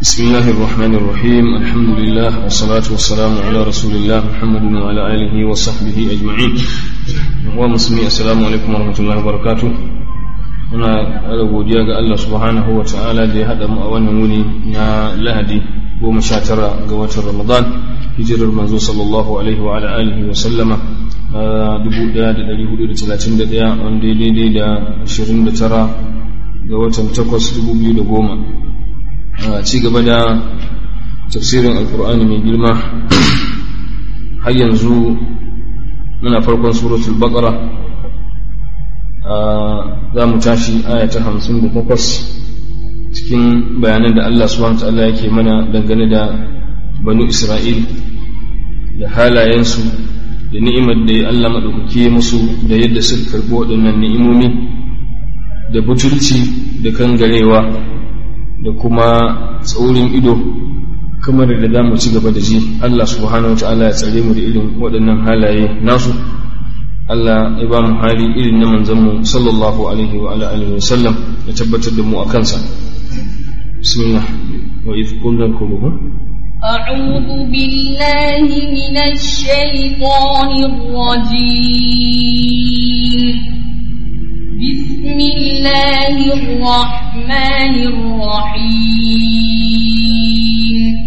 بسم الله الرحمن الرحيم الحمد لله والصلاة والسلام على رسول الله محمد وعلى آله وصحبه أجمعين ومسلمي السلام عليكم ورحمة الله وبركاته muna ƙara godiya ga Allah subhanahu wa ta'ala da ya haɗa mu a wannan wuni na lahadi goma sha tara ga watan ramadan hijirar manzo sallallahu alaihi wa ala alihi wa sallama dubu ɗaya da ɗari hudu da talatin da ɗaya wanda ya daidai da ashirin da tara ga watan takwas dubu biyu da goma a ci gaba da tafsirin alkur'ani mai girma har yanzu muna farkon suratul baqara za mu tashi aya ta hamsin da takwas cikin bayanan da Allah subhanahu ta'ala yake mana dangane da banu Isra'il da halayensu da ni'imar da Allah maɗaukaki musu da yadda suka karɓi waɗannan ni'imomi da butulci da kangarewa da kuma tsaurin ido kamar da za mu ci gaba da ji Allah subhanahu wa ta'ala ya tsare mu da irin waɗannan halaye nasu Allah ya ba mu hali irin na manzanmu sallallahu alaihi wa ala alihi wa sallam ya tabbatar da mu a kansa bismillah wa idh qulna kuluhu أعوذ بالله من الشيطان الرجيم بسم الله الرحمن الرحيم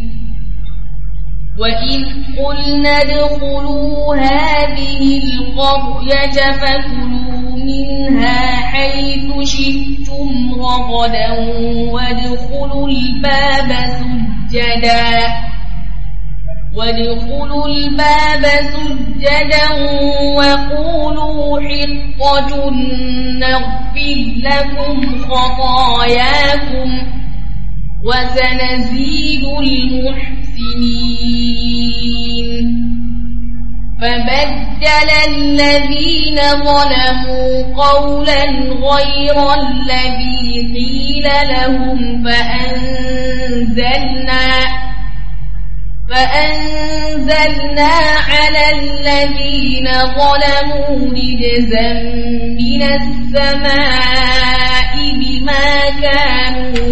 وإذ قلنا ادخلوا هذه القرية فكلوا منها حيث شئتم رغدا وادخلوا الباب سجدا وادخلوا الباب سجدا وقولوا حطة نغفر لكم خطاياكم وسنزيد المحسنين فبدل الذين ظلموا قولا غير الذي قيل لهم فأنزلنا فأنزلنا على الذين ظلموا رجزا من السماء بما كانوا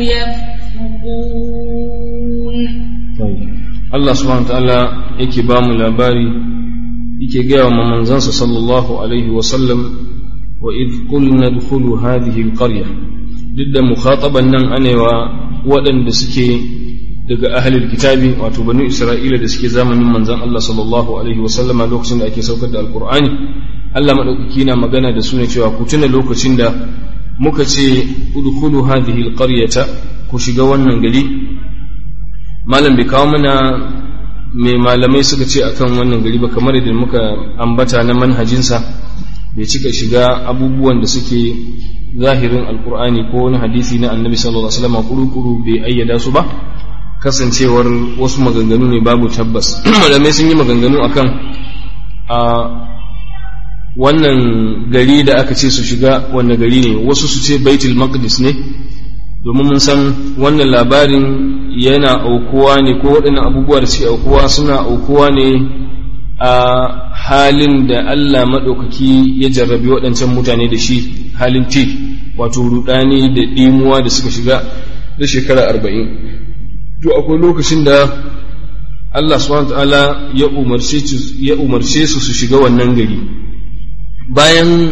يفسقون Allah subhanahu wa ta'ala yake ba mu labari yake gaya wa manzansa sallallahu alaihi wa sallam wa idh qulna dkhulu hadhihi alqarya duk da mukhataban nan anewa waɗanda suke daga ahlul kitabi wato banu isra'ila da suke zamanin manzon Allah sallallahu alaihi wa sallama lokacin da ake saukar da alqur'ani Allah madaukaki na magana da su ne cewa ku tuna lokacin da muka ce udkhulu hadhihi alqaryata ku shiga wannan gari malam bai kawo mana mai malamai suka ce akan wannan gari ba kamar da muka ambata na manhajinsa bai cika shiga abubuwan da suke zahirin alkur'ani ko wani hadisi na annabi sallallahu alaihi wasallam kuru-kuru bai ayyada su ba kasancewar wasu maganganu ne babu tabbas malamai sun yi maganganu akan a wannan gari da aka ce su shiga wanne gari ne wasu su ce baitul maqdis ne domin mun san wannan labarin yana aukuwa ne ko waɗannan abubuwa da suke aukuwa suna aukuwa ne a halin da Allah maɗaukaki ya jarrabi waɗancan mutane da shi halin ti wato rudani da ɗimuwa da suka shiga da shekara arba'in to akwai lokacin da Allah subhanahu ta'ala ya umarce su su shiga wannan gari bayan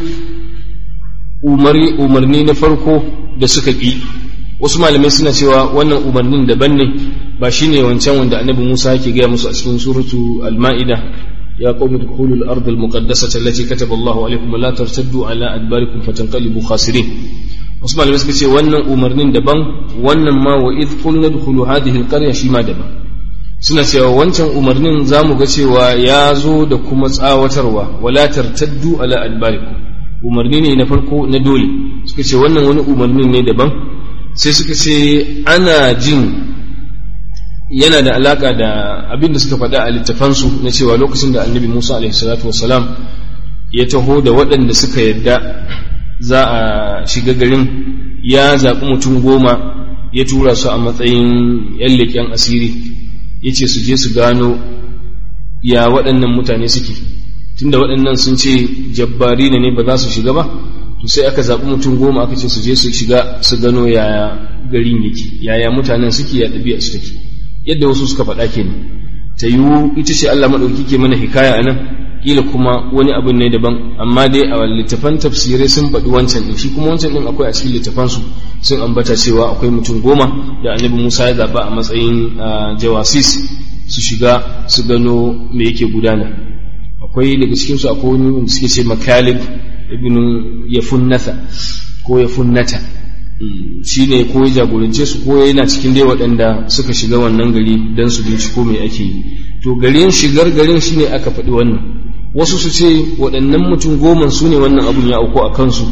umarni na farko da suka ƙi wasu malamai suna cewa wannan umarnin daban ne ba shine wancan wanda annabi Musa yake gaya musu a cikin suratu al-ma'ida ya qaumi dukhulul ard al-muqaddasata allati kataba Allahu alaykum wa la tartaddu ala adbarikum fatanqalibu khasirin wasu malamai suka ce wannan umarnin daban wannan ma wa id qulna dukhulu hadhihi al-qarya shi ma daban suna cewa wancan umarnin zamu ga cewa ya zo da kuma tsawatarwa wala tartaddu ala adbarikum umarni ne na farko na dole suka ce wannan wani umarnin ne daban sai suka ce ana jin yana da alaka da abin da suka faɗa a littafansu na cewa lokacin da annabi musa salatu wasalam ya taho da waɗanda suka yadda za a shiga garin ya zaɓi mutum goma ya tura su a matsayin yan leƙen asiri ya ce su je su gano ya waɗannan mutane suke tunda waɗannan sun ce jabbari ne ba za su shiga ba to sai aka zaɓi mutum goma aka ce su je su shiga su gano yaya garin yake yaya mutanen suke ya ɗabi'a su take yadda wasu suka faɗa kenan ta yiwu ita ce Allah maɗauki ke mana hikaya a nan kila kuma wani abin ne daban amma dai a littafan tafsirai sun faɗi wancan ɗin shi kuma wancan ɗin akwai a cikin littafan su sun ambata cewa akwai mutum goma da annabi Musa ya zaɓa a matsayin jawasis su shiga su gano me yake gudana akwai daga cikin su akwai wani wanda suke ce makalib ibn yafunnatha ko yafunnata shi ne ko ya jagorance su ko yana cikin dai waɗanda suka shiga wannan gari don su binciko me ake yi to garin shigar garin shi ne aka faɗi wannan wasu su ce waɗannan mutum goma su ne wannan abun ya auku a kansu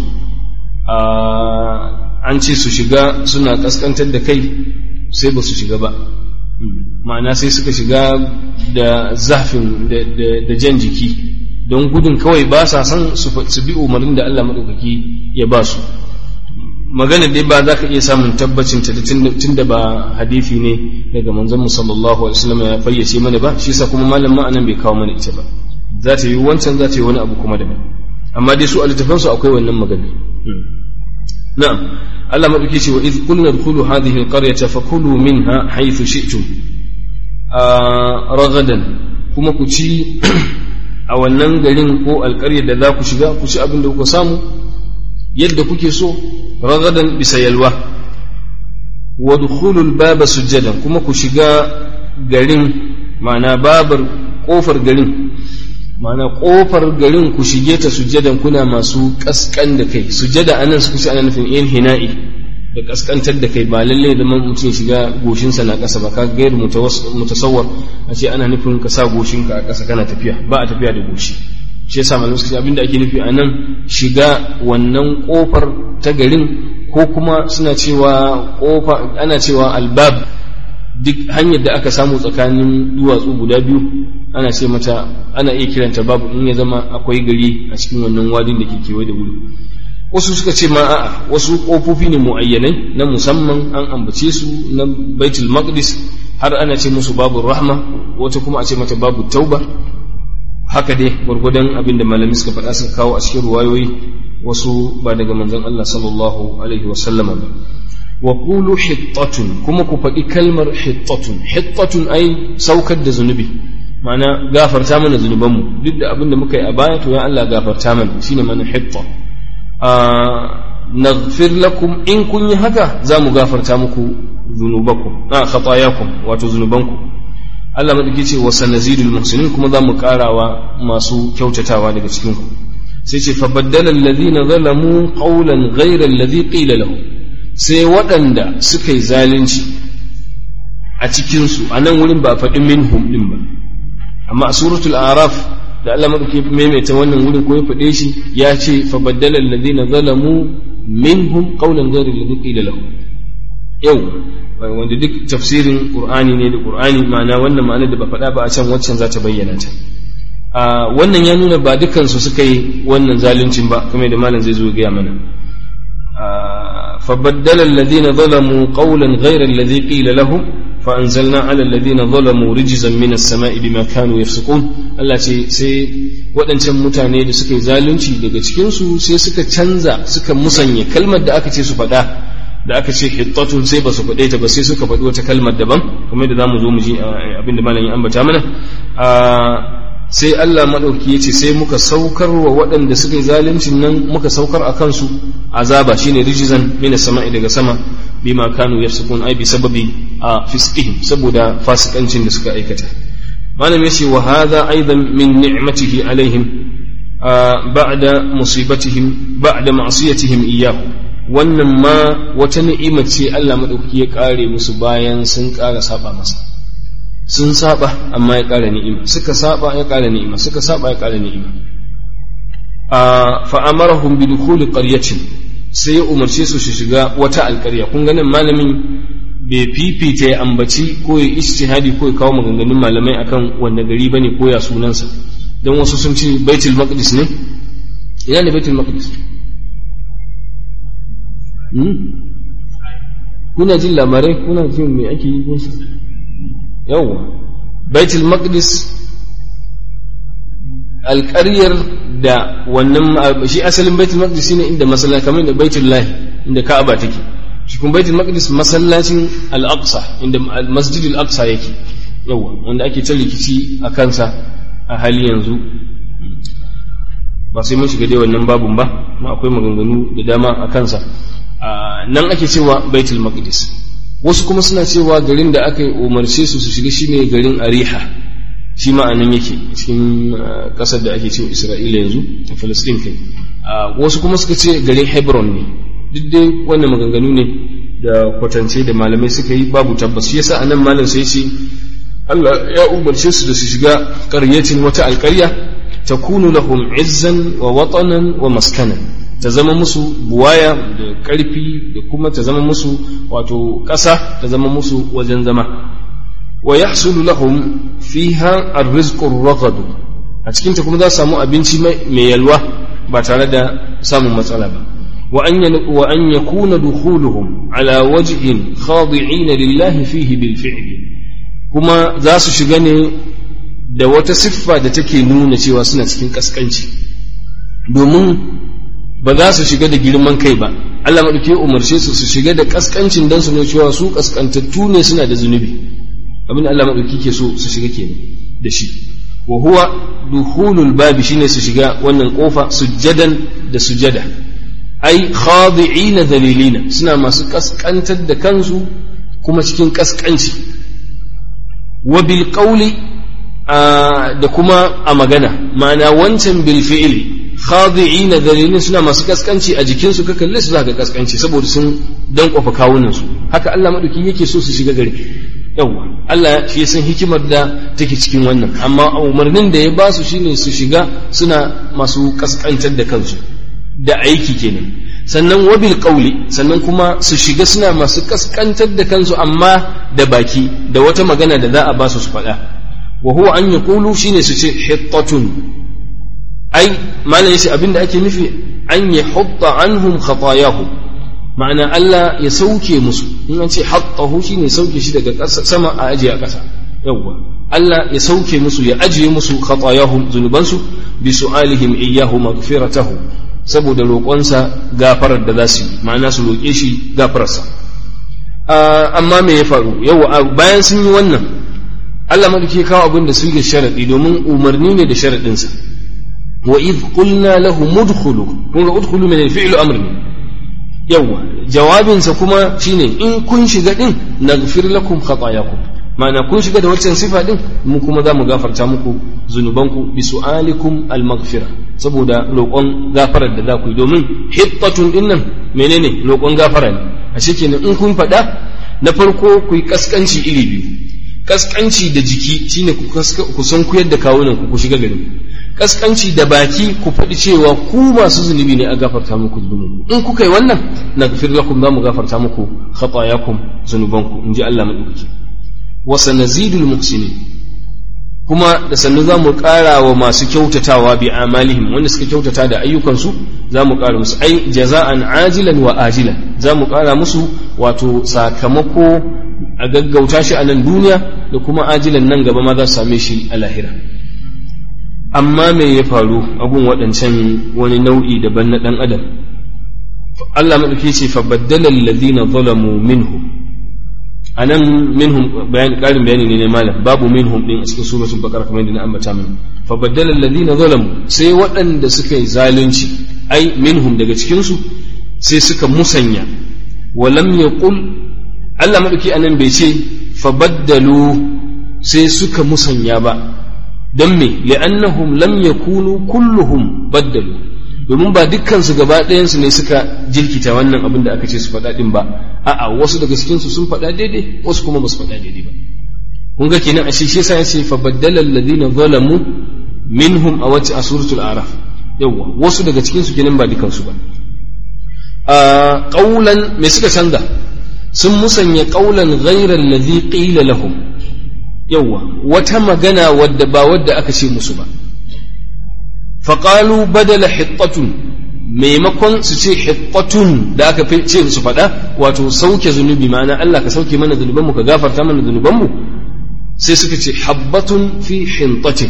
an ce su shiga suna ƙasƙantar da kai sai ba su shiga ba ma'ana sai suka shiga da zafin da jan jiki don gudun kawai ba sa son su bi umarnin da Allah maɗaukaki ya ba su magana dai ba za ka iya samun tabbacin ta tun da ba hadithi ne daga manzon mu sallallahu alaihi wasallam ya fayyace mana ba shi yasa kuma malam ma anan bai kawo mana ita ba za ta yi wancan za ta yi wani abu kuma daban amma dai su a littafan su akwai wannan magana na'am Allah madauki ce wa idh qulna dkhulu hadhihi alqaryata fakulu minha haythu shi'tum ragadan kuma ku ci a wannan garin ko alƙaryar da za ku shiga ku ci abin da kuka samu yadda kuke so ragadan bisa yalwa wa dukhulul baba sujjadan kuma ku shiga garin ma'ana babar kofar garin ma'ana kofar garin ku shige ta sujjadan kuna masu kaskan da kai sujjada anan suka ce ana nufin in hina'i da kaskantar da kai ba lalle da mutum shiga goshinsa na ƙasa ba ka gairu mutasawwar a ce ana nufin ka sa goshinka a ƙasa kana tafiya ba a tafiya da goshi shi yasa malamai suka ce abinda ake nufi a nan shiga wannan kofar ta garin ko kuma suna cewa kofa ana cewa albab duk hanyar da aka samu tsakanin duwatsu guda biyu ana ce mata ana iya kiranta babu in ya zama akwai gari a cikin wannan wadin da ke kewaye da wuri wasu suka ce ma a'a wasu kofofi ne muayyanai na musamman an ambace su na baitul maqdis har ana ce musu babu rahma wata kuma a ce mata babu tauba haka dai gwargwadon abin da malami suka faɗa suka kawo a cikin ruwayoyi wasu ba daga manzon Allah sallallahu alaihi wa sallama ba wa qulu hittatun kuma ku faɗi kalmar hittatun hittatun ai saukar da zunubi ma'ana gafarta mana zunubanmu duk da abin da muka yi a baya to ya Allah gafarta mana shine mana hitta naghfir lakum in kun yi haka za mu gafarta muku zunubakum a khatayakum wato zunubanku Allah madauki ce wa sanazidul muhsinin kuma za mu karawa masu kyautatawa daga cikin ku sai ce fa baddala alladhina zalamu qawlan ghayra alladhi qila lahum sai waɗanda suka yi zalunci a cikin su a nan wurin ba a faɗi minhum din ba amma a suratul araf da Allah madauki maimaita wannan wurin ko ya faɗe shi ya ce fa baddala alladhina zalamu minhum qawlan ghayra alladhi qila lahum yau wanda duk tafsirin qur'ani ne da qur'ani ma'ana wannan ma'ana da ba faɗa ba a can waccan za ta bayyana ta wannan ya nuna ba dukkan su suka yi wannan zaluncin ba kamar da malam zai zo gaya mana فبدل الذين ظلموا قولا غير الذي قيل لهم فأنزلنا على الذين ظلموا رجزا من السماء بما كانوا يفسقون Allah ce sai waɗancan mutane da suka yi zalunci daga cikinsu sai suka canza suka musanya kalmar da aka ce su faɗa da aka ce hittatun sai ba su faɗe ta ba sai suka faɗi wata kalmar daban kamar da zamu zo mu ji abin da malam ya ambata mana sai Allah maɗauki ya ce sai muka saukar wa waɗanda suka yi zaluncin nan muka saukar a kansu azaba shine rijizan mina sama'i daga sama bima kanu yafsukun ai bi sababi a fisqihim saboda fasikancin da suka aikata malam yace wa hadha aidan min ni'matihi alaihim ba'da musibatihim ba'da ma'siyatihim iyyahu wannan ma wata ni'ima ce Allah maɗauki ya kare musu bayan sun ƙara saba masa sun saba amma ya ƙara ni'ima suka saba ya ƙara ni'ima suka saba ya ƙara ni'ima fa amarahum bi dukhuli qaryatin sai ya umarce su su shiga wata alƙarya kun ganin malamin bai fifita ya ambaci ko ya ijtihadi ko ya kawo maganganun malamai akan wanda gari bane ko ya sunansa dan wasu sun ce baitul maqdis ne ina ne baitul maqdis kuna jin labarai kuna jin me ake yi ko yawwa baitul maqdis alƙaryar da wannan shi asalin baitul maqdis shine inda masallaci kamar da baitul lahi inda ka'aba take cikin baitul maqdis masallacin al-aqsa inda masjid al-aqsa yake yawa wanda ake ta rikici a kansa a hali yanzu ba sai mun shiga dai wannan babun ba ma akwai maganganu da dama a kansa nan ake cewa baitul maqdis wasu kuma suna cewa garin da aka umarce su su shiga shine garin ariha shi ma'anan yake cikin kasar da ake cewa isra'ila yanzu a falastin kai wasu kuma suka ce garin hebron ne duk dai wannan maganganu ne da kwatance da malamai suka yi babu tabbas shi yasa anan malam sai ce Allah ya umarce su da su shiga ƙaryacin wata alƙarya takunu lahum izzan wa watanan wa maskanan ta zama musu buwaya da ƙarfi da kuma ta zama musu wato ƙasa ta zama musu wajen zama wa yahsulu lahum fiha ar-rizqu ar a cikin ta kuma za su samu abinci mai yalwa ba tare da samun matsala ba wa an wa an yakuna dukhuluhum ala wajhin khadi'in lillahi fihi bil fi'li kuma za su shiga ne da wata siffa da take nuna cewa suna cikin kaskanci domin ba za su shiga da girman kai ba Allah maɗauki umarce su su shiga da kaskancin don su ne cewa su kaskantattu ne suna da zunubi abin da Allah maɗauki ke so su shiga kenan da shi wa huwa dukhulul babi shine su shiga wannan kofa sujjadan da sujada ai khadi'ina dalilina suna masu kaskantar da kansu kuma cikin kaskanci wa bil qawli da kuma a magana ma'ana wancan bil fi'li khadi'ina dalilin suna masu kaskanci a jikinsu ka kalle su za ka kaskanci saboda sun dan kofa kawunan su haka Allah madauki yake so su shiga gari yawa Allah shi ya san hikimar da take cikin wannan amma umarnin da ya ba su shine su shiga suna masu kaskantar da kansu da aiki kenan sannan wabil qawli sannan kuma su shiga suna masu kaskantar da kansu amma da baki da wata magana da za a ba su su faɗa wa huwa an yaqulu shine su ce hittatun ai malam yace abinda ake nufi an yahutta anhum khatayahum ma'ana Allah ya sauke musu in an ce hattahu shine sauke shi daga sama a ajiye a ƙasa yawwa Allah ya sauke musu ya ajiye musu khatayahum zunubansu bi su'alihim iyyahu maghfiratahu saboda roƙonsa gafarar da za su yi ma'ana su roƙe shi gafararsa amma me ya faru yau bayan sun yi wannan Allah madauki ya kawo abin da su ga sharaɗi domin umarni ne da sharaɗinsa wa id qulna lahu mudkhulu kun ga udkhulu min al-fi'l amr ne yawa jawabinsa kuma shine in kun shiga din naghfir lakum khatayakum ma'ana kun shiga da waccan sifa din mu kuma za mu gafarta muku zunubanku bi su'alikum al-maghfira saboda roƙon gafarar da za ku yi domin hittatun din nan menene roƙon gafara ne a kenan in kun faɗa na farko ku yi kaskanci iri biyu kaskanci da jiki shine ku san ku yadda kawunan ku ku shiga garin kaskanci da baki ku faɗi cewa ku masu zunubi ne a gafarta muku zunubanku in kuka yi wannan naghfir lakum za mu gafarta muku khatayakum zunubanku in ji Allah madaukaki wa sanazidul muhsinin kuma da sannu za mu ƙara wa masu kyautatawa bi amalihim wanda suka kyautata da ayyukansu za mu ƙara musu ai jaza'an ajilan wa ajilan za mu ƙara musu wato sakamako a gaggauta shi a nan duniya da kuma ajilan nan gaba ma za su same shi a lahira amma me ya faru abun waɗancan wani nau'i daban na ɗan adam Allah maɗauki ce fa baddala alladhina zalamu minhum anan minhum bayan karin bayani ne ne malam babu minhum din a cikin suratul baqara kamar yadda na ambata min fa baddala alladhina zalamu sai waɗanda suka yi zalunci ai minhum daga cikin su sai suka musanya wa lam yaqul Allah madauki anan bai ce fa baddalu sai suka musanya ba dan me li'annahum lam yakunu kulluhum baddalu domin ba dukkansu gaba ɗayansu ne suka jirkita wannan abin da aka ce su faɗa ɗin ba a'a wasu daga cikinsu sun faɗa daidai wasu kuma ba su faɗa daidai ba kun ga kenan ashe shi yasa yace fa baddala alladhina zalamu minhum a wacce a suratul araf yawa wasu daga cikinsu kenan ba dukkansu ba a qaulan me suka canza sun musanya qaulan ghayra alladhi qila lahum yawa wata magana wadda ba wadda aka ce musu ba faƙalu badala hittatun maimakon su ce hittatun da aka ce su faɗa wato sauke zunubi ma'ana Allah ka sauke mana zunubanmu ka gafarta mana zunubanmu sai suka ce habbatun fi hintatin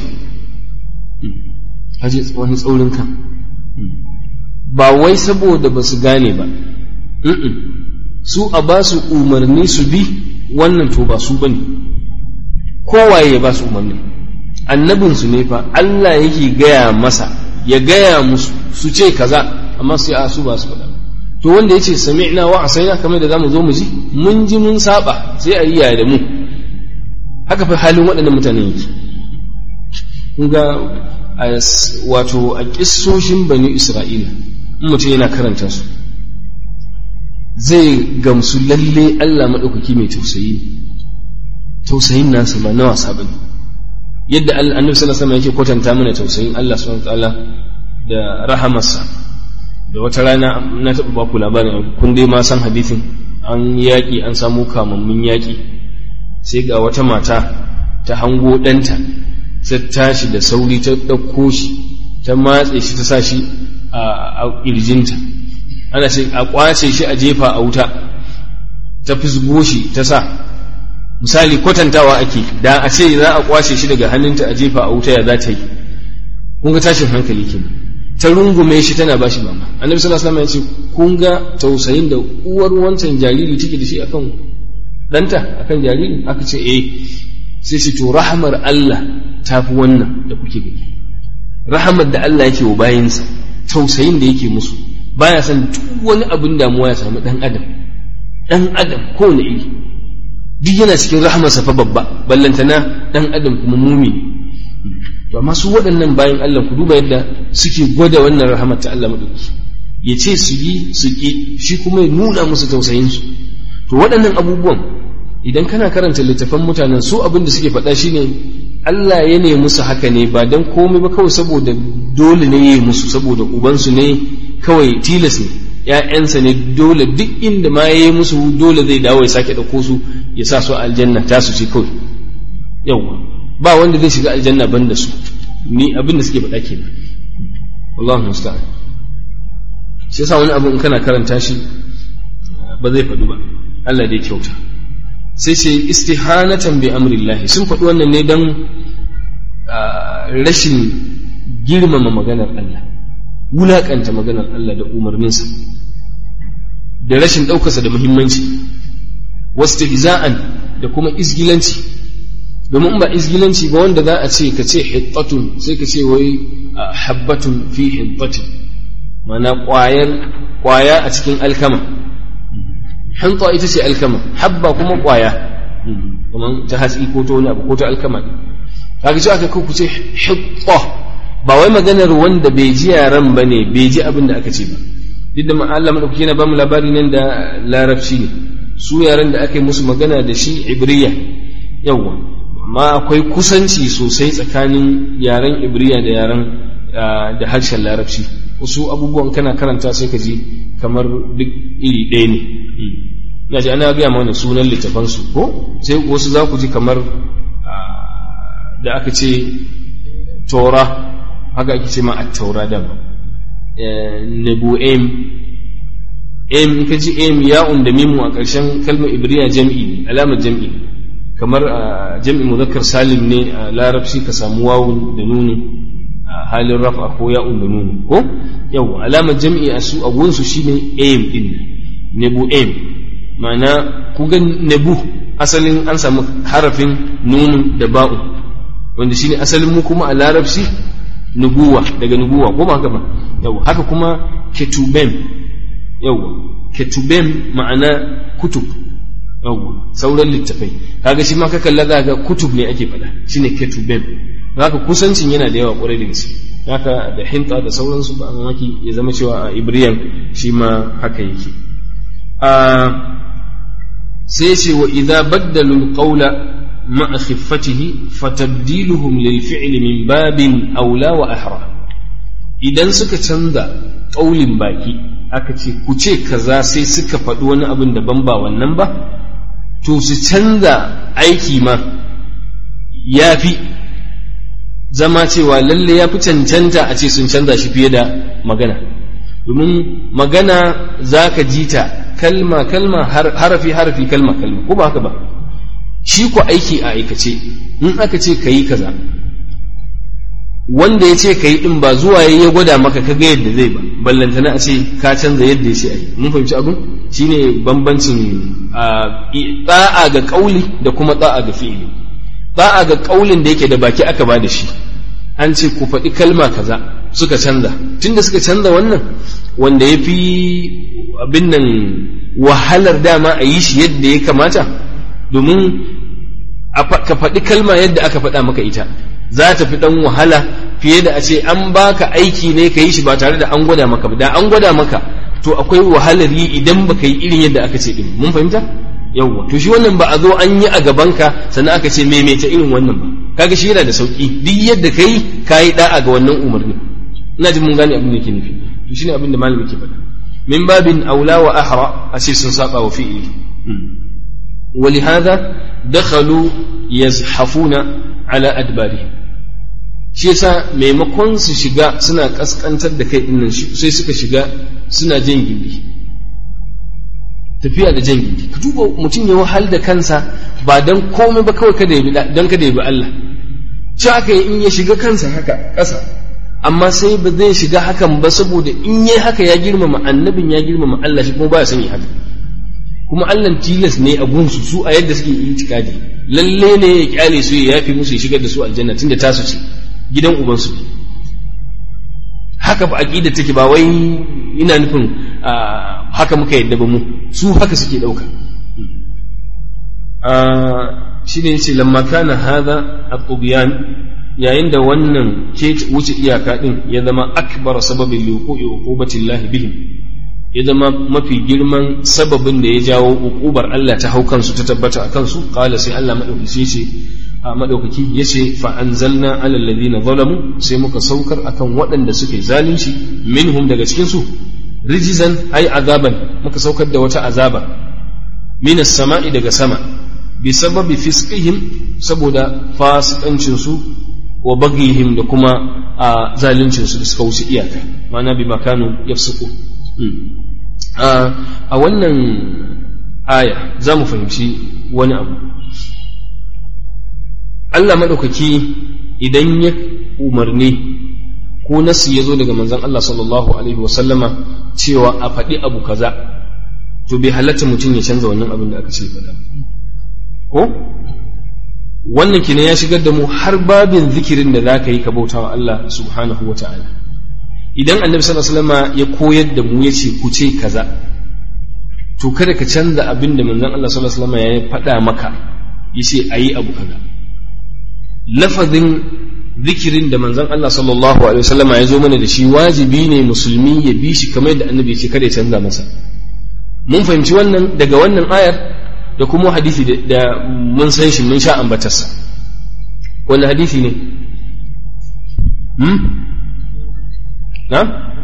haji wani tsaurin kan ba wai saboda ba su gane ba su a ba su umarni su bi wannan to ba su bane kowaye ya ba su umarni annabinsu ne fa Allah yake gaya masa ya gaya musu su ce kaza amma sai a su ba su faɗa to wanda yace sami'na wa asaina kamar da zamu zo mu ji mun ji mun saba sai a yi yaya da mu haka fa halin waɗannan mutanen yake kun ga wato a kissoshin bani isra'ila in mutum yana karanta su zai gamsu lalle Allah maɗaukaki mai tausayi tausayin nasa ba na wasa bane yadda annabi sallallahu alaihi wasallam yake kwatanta mana tausayin Allah subhanahu wataala da rahamarsa da wata rana na taɓa baku labarin kun dai ma san hadithin an yaƙi an samu kamammin yaƙi sai ga wata mata ta hango ɗanta ta tashi da sauri ta ɗauko shi ta matse shi ta sa shi a ƙirjinta ana ce a ƙwace shi a jefa a wuta ta fisgo shi ta sa misali kwatantawa ake da a ce za a ƙwace shi daga hannunta a jefa a wuta ya za ta yi kun ga tashin hankali kenan ta rungume shi tana bashi mama annabi sallallahu alaihi wasallam ya ce kun ga tausayin da uwar wancan jariri take da shi akan danta akan jariri aka ce eh sai shi to rahmar Allah tafi wannan da kuke gani rahmar da Allah yake wa bayinsa tausayin da yake musu baya son duk wani abin damuwa ya samu dan adam dan adam ko ne iri duk yana cikin rahmarsa fa babba ballantana dan adam kuma mumini to amma su waɗannan bayan Allah ku duba yadda suke gwada wannan rahamar ta Allah madauki ya ce su yi su ki shi kuma ya nuna musu tausayin su to waɗannan abubuwan idan kana karanta littafan mutanen su abin da suke faɗa shine Allah ya ne musu haka ne ba dan komai ba kawai saboda dole ne ya yi musu saboda ubansu ne kawai tilas ne ‘ya'yansa ne dole duk inda ma ya yi musu dole zai dawo ya sake ɗauko su ya sa su aljanna ta su ce kawai yawwa ba wanda zai shiga aljanna ban da su ni abin da suke faɗa ke Allahu musta'an shi yasa wani abu in kana karanta shi ba zai faɗu ba Allah dai kyauta sai ce istihanatan bi amrillahi sun faɗi wannan ne dan rashin girmama maganar Allah wulaƙanta maganar Allah da umarninsa da rashin ɗaukarsa da muhimmanci wasu da kuma izgilanci domin ba izgilanci ba wanda za a ce ka ce hittatun sai ka ce wai habbatun fi hittatin mana ƙwayar ƙwaya a cikin alkama hanta ita ce alkama habba kuma ƙwaya kamar ta hatsi ko ta wani abu ko ta alkama kaga ce aka ku ce hitta ba wai maganar wanda bai ji yaran ba ne bai ji abin da aka ce ba duk da Allah madaukaki yana ba mu labari nan da larabci ne su yaran da aka yi musu magana da shi ibriya yawwa amma akwai kusanci sosai tsakanin yaren ibriya da yaren da harshen larabci wasu abubuwan kana karanta sai ka ji kamar duk iri ɗaya ne ina ji ana gaya mana sunan littafansu ko sai wasu za ku ji kamar da aka ce tora haka ake ce ma a taura da ba nebu em em in ka ji em ya'un da mimu a ƙarshen kalmar ibriya jam'i ne alamar jam'i ne kamar a jam'i muzakkar salim ne a larabci ka samu wawun da nuni a halin rafa ko ya'un da nuni ko yau alamar jam'i a su a gunsu shine aim din nebu aim ma'ana ku ga nebu asalin an samu harafin nunun da ba'u wanda shine asalin mu kuma a larabci nubuwa daga nubuwa ko ba haka ba yau haka kuma ketubem yau ketubem ma'ana kutub yawwa sauran littafai kaga shi ma ka kalla za ga kutub ne ake faɗa shine ketubem haka kusancin yana da yawa ƙwarai da gaske haka da hinta da sauransu ba mamaki ya zama cewa a ibriyan shi ma haka yake sai ce wa idza baddalu alqawla ma'a khiffatihi fatabdiluhum lil fi'li min babin aula wa ahra idan suka canza ƙaulin baki aka ce ku ce kaza sai suka faɗi wani abin daban ba wannan ba to su canza aiki ma ya fi zama cewa lalle ya fi cancanta a ce sun canza shi fiye da magana domin magana za ka ji ta kalma kalma harafi harafi kalma kalma ko ba haka ba shi ku aiki a aikace in aka ce ka yi kaza wanda ya ce ka yi ɗin ba zuwa ya gwada maka ka ga yadda zai ba ballantana a ce ka canza yadda ya ce a yi mun fahimci abin shine bambancin da'a ga kauli da kuma da'a ga fi'ili da'a ga kaulin da yake da baki aka ba da shi an ce ku faɗi kalma kaza suka canza tunda suka canza wannan wanda ya fi abin nan wahalar dama a yi shi yadda ya kamata domin ka faɗi kalma yadda aka faɗa maka ita za ta fi ɗan wahala fiye da a ce an baka aiki ne ka yi shi ba tare da an gwada maka ba da an gwada maka to akwai wahalar yi idan baka yi irin yadda aka ce din mun fahimta yawwa to shi wannan ba a zo an yi a gabanka sannan aka ce maimaita irin wannan ba kaga shi yana da sauki duk yadda kai kayi da'a ga wannan umarni ina jin mun gane abin da yake nufi to shine abin da malami ke faɗa min babin aula wa ahra a ce sun saba wa fi'ili ولهذا دخلوا يزحفون على أدبارهم shi yasa maimakon su shiga suna kaskantar da kai dinnan sai suka shiga suna jan gindi tafiya da jan gindi ka duba mutum ya wahal da kansa ba dan komai ba kawai kada ya bi dan kada ya bi Allah shi haka in ya shiga kansa haka ƙasa amma sai ba zai shiga hakan ba saboda in yi haka ya girmama annabin ya girmama Allah shi kuma ba ya sani haka kuma Allah tilas ne a gunsu su a yadda suke itikadi lalle ne ya kyale su ya yafi musu ya shigar da su aljanna tunda tasu ce gidan ubansu ne haka ba aqida take ba wai ina nufin haka muka yadda ba mu su haka suke dauka shine yace lamma kana hadha at-tubyan yayin da wannan ke wuce iyaka din ya zama akbar sababin liqo'i uqubatillahi bihim ya zama mafi girman sababin da ya jawo uqubar Allah ta hau kansu ta tabbata a kansu qala sai Allah madaukaki ce a madaukaki yace fa anzalna ala alladhina zalamu sai muka saukar akan waɗanda suke zalunci minhum daga cikin su rijizan ai azaban muka saukar da wata azaba minas sama'i daga sama bi sababi fisqihim saboda fasikancin su wa bagihim da kuma a zaluncin su da suka wuce iyaka ma'ana bi makanu yafsuku a wannan aya za mu fahimci wani abu Allah maɗaukaki idan ya umarni ko nasu ya zo daga manzon Allah sallallahu alaihi wasallama cewa a faɗi abu kaza to bai halatta mutum ya canza wannan abin da aka ce faɗa ko wannan kina ya shigar da mu har babin zikirin da za ka yi ka bauta wa Allah subhanahu wa ta'ala idan annabi sallallahu alaihi wasallam ya koyar da mu yace ku ce kaza to kada ka canza abin da manzon Allah sallallahu alaihi wasallam ya faɗa maka yace ayi abu kaza lafazin zikirin da manzon Allah sallallahu alaihi wasallam ya zo mana da shi wajibi ne musulmi ya bi shi kamar yadda annabi ya ce kada ya canza masa mun fahimci wannan daga wannan ayar da kuma hadisi da mun san shi mun sha ambatarsa wani hadisi ne na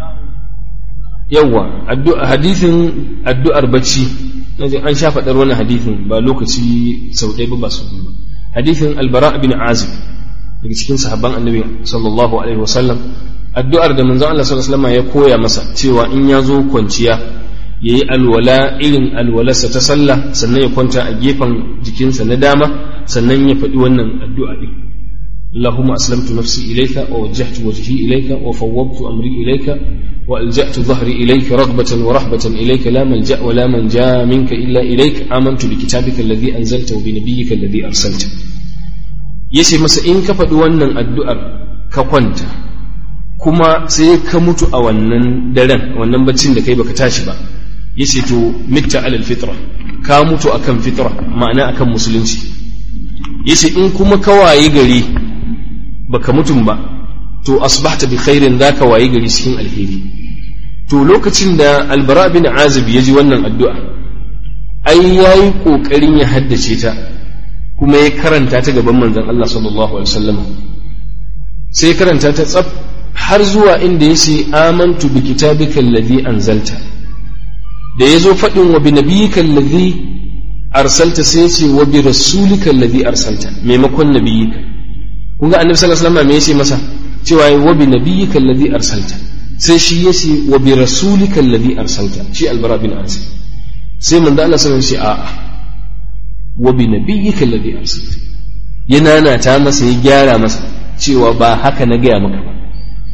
yawwa hadisin addu'ar bacci an sha faɗar wani hadisin ba lokaci sau ɗaya ba ba sau ba hadisin albara bin azib daga cikin sahabban annabi sallallahu alaihi wasallam addu'ar da manzon Allah sallallahu alaihi wasallam ya koya masa cewa in ya zo kwanciya ya yi alwala irin alwalarsa ta sallah sannan ya kwanta a gefen jikinsa na dama sannan ya faɗi wannan addu'a ɗin اللهم أسلمت نفسي إليك ووجهت وجهي إليك وفوضت أمري إليك وألجأت ظهري إليك رغبة ورهبة إليك لا ملجأ ولا منجا منك إلا إليك آمنت بكتابك الذي أنزلت وبنبيك الذي أرسلت yace masa in ka faɗi wannan addu'ar ka kwanta kuma sai ka mutu a wannan daren wannan baccin da kai baka tashi ba yace to mitta alal fitra ka mutu akan fitra ma'ana akan musulunci yace in kuma ka waye gari baka mutum ba to asbahta bi khairin zaka waye gari cikin alheri to lokacin da albara bin azib ya ji wannan addu'a ai yayi kokarin ya haddace ta kuma ya karanta ta gaban manzon Allah sallallahu alaihi wasallam sai karanta ta tsaf har zuwa inda yace amantu bi kitabika alladhi anzalta da yazo fadin wa bi nabiyyika alladhi arsalta sai yace wa bi rasulika alladhi arsalta maimakon nabiyyika kun ga annabi sallallahu alaihi wasallam me yace masa cewa wa bi nabiyyika alladhi arsalta sai shi yace wa bi rasulika alladhi arsalta shi albara bin azib sai manzo Allah sallallahu alaihi wasallam a'a wa bi nabiyyika alladhi arsalta yana na ta masa ya gyara masa cewa ba haka na gaya maka ba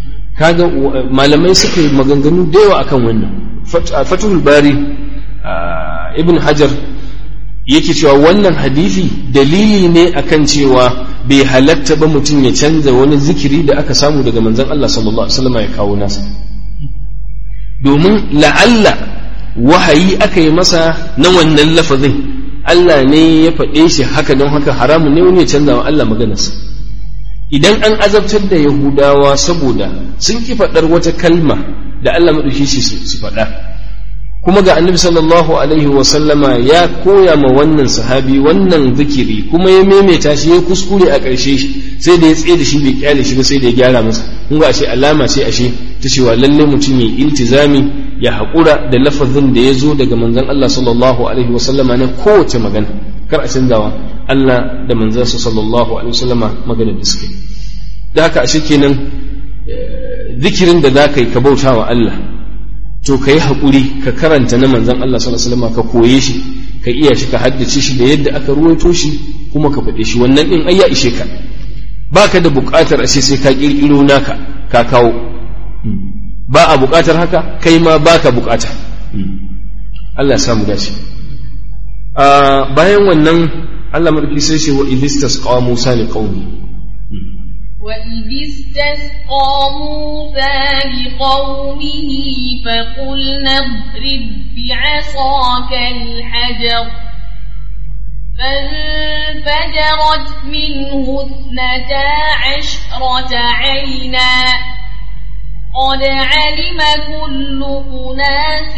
kaga malamai suka yi maganganu da yawa akan wannan fatul bari ibn hajar yake cewa wannan hadisi dalili ne akan cewa bai halatta ba mutum ya canza wani zikiri da aka samu daga manzon Allah sallallahu alaihi wasallam ya kawo nasa domin la'alla wahayi aka yi masa na wannan lafazin Allah ne ya faɗe shi haka don haka haramun ne wani ya canza wa Allah maganarsa idan an azabtar da Yahudawa saboda sun ki faɗar wata kalma da Allah maɗauki shi su faɗa kuma ga annabi sallallahu alaihi wa sallama ya koya ma wannan sahabi wannan zikiri kuma ya maimaita shi ya kuskure a ƙarshe sai da ya tsaye da shi bai kyale shi ba sai da ya gyara masa kun ga ashe alama ce ashe ta cewa lalle mutum ya iltizami ya haƙura da lafazin da ya zo daga manzon Allah sallallahu alaihi wa sallama na kowace magana kar a canzawa Allah da manzansa sallallahu alaihi wa sallama magana da suke da haka ashe kenan zikirin da za ka yi ka bauta wa Allah to ka yi haƙuri ka karanta na manzan Allah sallallahu alaihi wasallam ka koye shi ka iya shi ka haddace shi da yadda aka ruwaito shi kuma ka faɗe shi wannan ɗin ai ya ishe ka baka da buƙatar ashe sai ka ƙirƙiro naka ka kawo ba a buƙatar haka kai ma baka buƙata Allah ya samu dace bayan wannan Allah madauki sai ce wa idistas qawa Musa li qaumi وإذ استسقى موسى لقومه فقلنا اضرب بعصاك الحجر فانفجرت منه اثنتا عشرة عينا قد علم كل أناس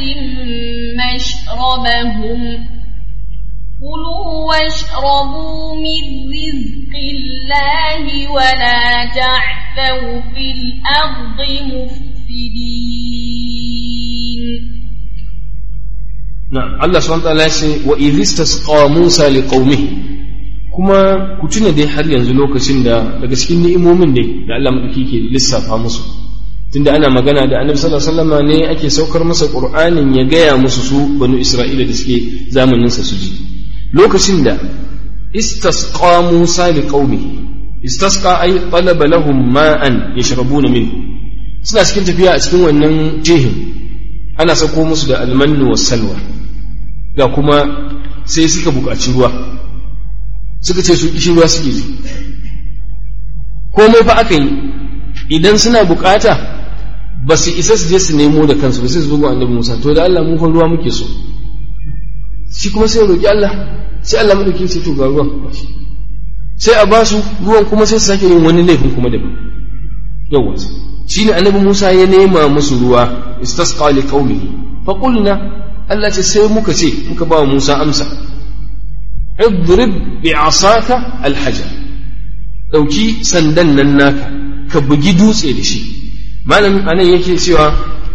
مشربهم كلوا واشربوا من رزق الله ولا تعثوا في الأرض مفسدين نعم الله سبحانه وتعالى يقول وإذ استسقى موسى لقومه kuma ku tuna dai har yanzu lokacin da daga cikin ni'imomin dai da Allah madauki ke lissafa musu tunda ana magana da annabi sallallahu alaihi wasallam ne ake saukar masa qur'anin ya gaya musu su banu isra'ila da suke zamanin sa su ji lokacin da istasqa Musa li qaumihi istasqa ay talaba lahum ma'an yashrabuna min suna cikin tafiya a cikin wannan jihin ana sako musu da almannu was salwa ga kuma sai suka buƙaci ruwa suka ce su kishi ruwa suke ji komai fa aka yi idan suna buƙata ba su isa su je su nemo da kansu ba sai su bugu annabi Musa to da Allah mu fa ruwa muke so shi kuma sai roƙi Allah sai Allah madauki sai to ga ruwan sai a ba su ruwan kuma sai su sake yin wani laifin kuma daban yawa shine annabi Musa ya nema musu ruwa istasqa li qaumihi fa qulna Allah ce sai muka ce muka ba Musa amsa idrib bi asaka alhajar dauki sandan nan naka ka bugi dutse da shi malam anan yake cewa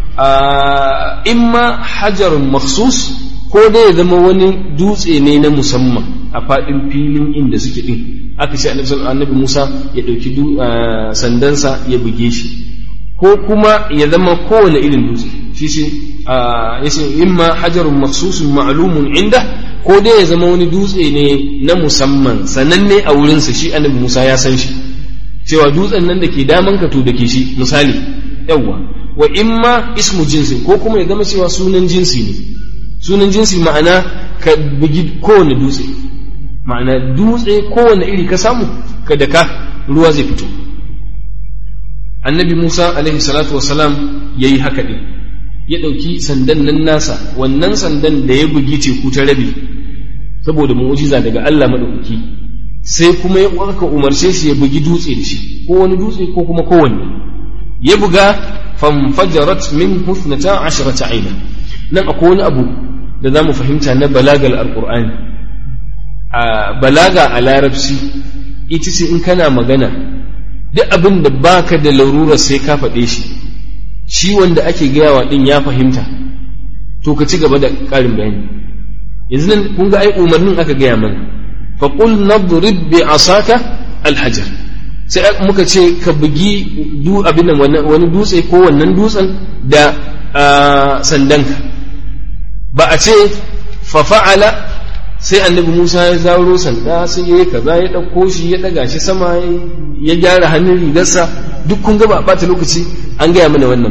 imma hajarun makhsus ko dai ya zama wani dutse ne na musamman a faɗin filin inda suke ɗin aka ce annabi Musa ya ɗauki sandansa ya buge shi ko kuma ya zama kowane irin dutse shi shi ya ce imma hajarun maksusun ma'lumun inda ko dai ya zama wani dutse ne na musamman sananne a wurinsa shi annabi Musa ya san shi cewa dutsen nan da ke daman ka to da ke shi misali yawwa wa imma ismu jinsi ko kuma ya zama cewa sunan jinsi ne sunan jinsi ma'ana ka bugi kowane dutse ma'ana dutse kowane iri ka samu ka da ka ruwa zai fito annabi musa alaihi salatu wasalam ya yi haka ɗin ya ɗauki sandan nan nasa wannan sandan da ya bugi teku ta rabi saboda mu'ujiza daga allah maɗaukaki sai kuma ya aka umarce shi ya bugi dutse da shi ko wani dutse ko kuma kowanne ya buga famfajarat min husnata asharata aina nan akwai wani abu da za mu fahimta na balagal alqur'ani a balaga a larabci ita ce in kana magana duk abin da baka da larurar sai ka faɗe shi shi wanda ake gayawa din ya fahimta to ka ci gaba da ƙarin bayani yanzu nan kun ga ai umarnin aka gaya mana fa qul nadrib bi asaka alhajar sai muka ce ka bugi du abin nan wani dutse ko wannan dutsen da sandanka ba a ce fa fa'ala sai annabi Musa ya zaro sanda sai ya yi kaza ya ɗauko shi ya ɗaga shi sama ya gyara hannun rigarsa duk kun ga ba ɓata lokaci an gaya mana wannan ba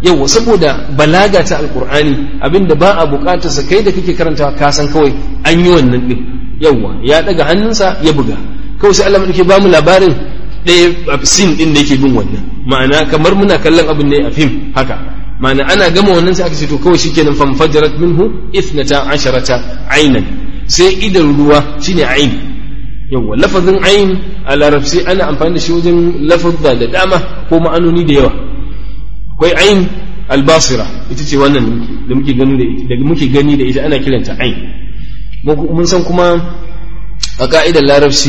yawa saboda balaga ta alkur'ani abinda ba a bukatar sa kai da kake karantawa ka san kawai an yi wannan din yawa ya daga hannunsa ya buga kawai sai Allah madauke ba mu labarin ɗaya sin din da yake bin wannan ma'ana kamar muna kallon abin ne a fim haka ma'ana ana gama wannan sai aka ce to kawai shikenan famfajarat minhu ithnata asharata aynan sai idan ruwa shine ayn yawa lafazin ayn a larabci ana amfani da shi wajen lafazza da dama ko ma'anoni da yawa akwai ayn albasira ita ce wannan da muke gani da ita da muke gani da ita ana kiranta ayn mun san kuma a ka'idar larabci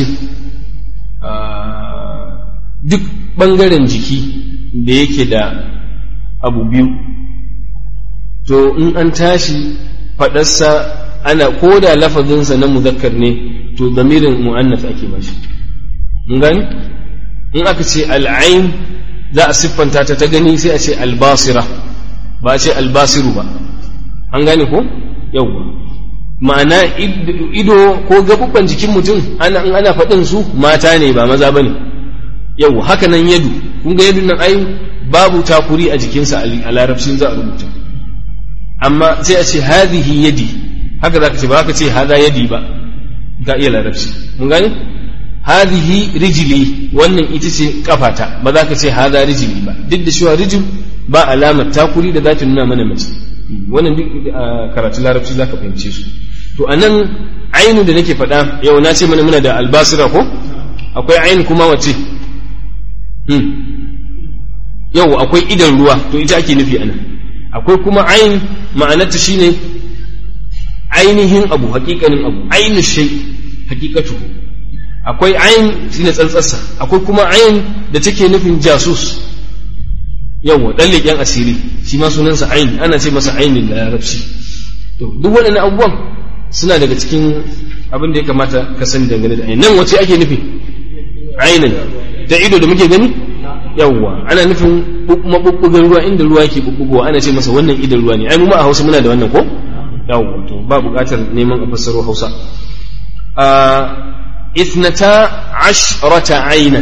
duk bangaren jiki da yake da abu biyu to in an tashi faɗarsa ana ko da lafazinsa na muzakkar ne to zamirin mu'annas ake bashi mun gani in aka ce al'ain za a siffanta ta ta gani sai a ce albasira ba a ce albasiru ba an gane ko yawwa ma'ana ido ko gabubban jikin mutum ana in ana faɗin su mata ne ba maza bane yawwa haka nan yadu kun ga yadun nan ai babu takuri a jikinsa a larabcin za a rubuta amma sai a ce hadhihi yadi haka za ka ce ba ka ce hada yadi ba ka iya larabci mun gane hadhihi rijli wannan ita ce kafata ba za ka ce hada rijli ba duk da cewa rijil ba alamar takuri da za ta nuna mana mace wannan duk karatu larabci za ka fahimce su to anan ainu da nake faɗa yau na ce mana muna da albasira ko akwai ainu kuma wace yau akwai idan ruwa to ita ake nufi anan akwai kuma ain ma'anarta shine ainihin abu hakikanin abu ainu shay hakikatu akwai ain shine tsantsarsa akwai kuma ain da take nufin jasus yawa dan leƙen asiri shi ma sunansa ain ana ce masa ainin larabci to duk waɗannan abubuwan suna daga cikin abin da ya kamata ka sani dangane da ain nan wace ake nufi ainin da ido da muke gani yawwa ana nufin mabubbugan ruwa inda ruwa yake bubbugowa ana ce masa wannan idan ruwa ne ai mu ma a Hausa muna da wannan ko yawwa to ba buƙatar neman a fassaro Hausa a ithnata ashrata aina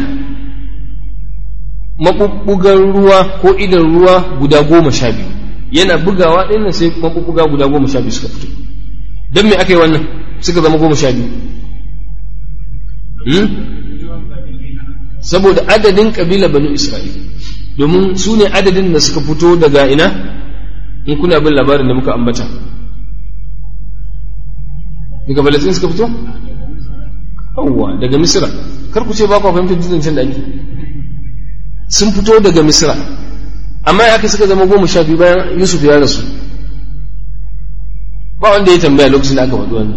mabubbugan ruwa ko idan ruwa guda goma sha biyu yana bugawa ɗin sai mabubbuga guda goma sha biyu suka fito don me aka yi wannan suka zama goma sha biyu saboda adadin kabila banu isra'il domin su ne adadin da suka fito daga ina in kuna bin labarin da muka ambata daga balatin suka fito yawwa daga misira kar ku ce ba ku fahimtar zancen da ake sun fito daga misira amma ya aka suka zama goma sha biyu bayan yusuf ya rasu ba wanda ya tambaya lokacin da aka faɗi wannan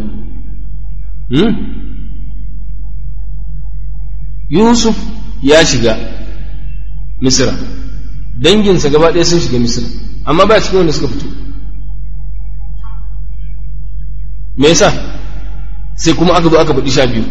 Yusuf ya shiga Misira, danginsa gaba ɗaya sun shiga Misira, amma ba cikin wanda suka fito. Me yasa sai kuma aka zo aka faɗi sha biyu.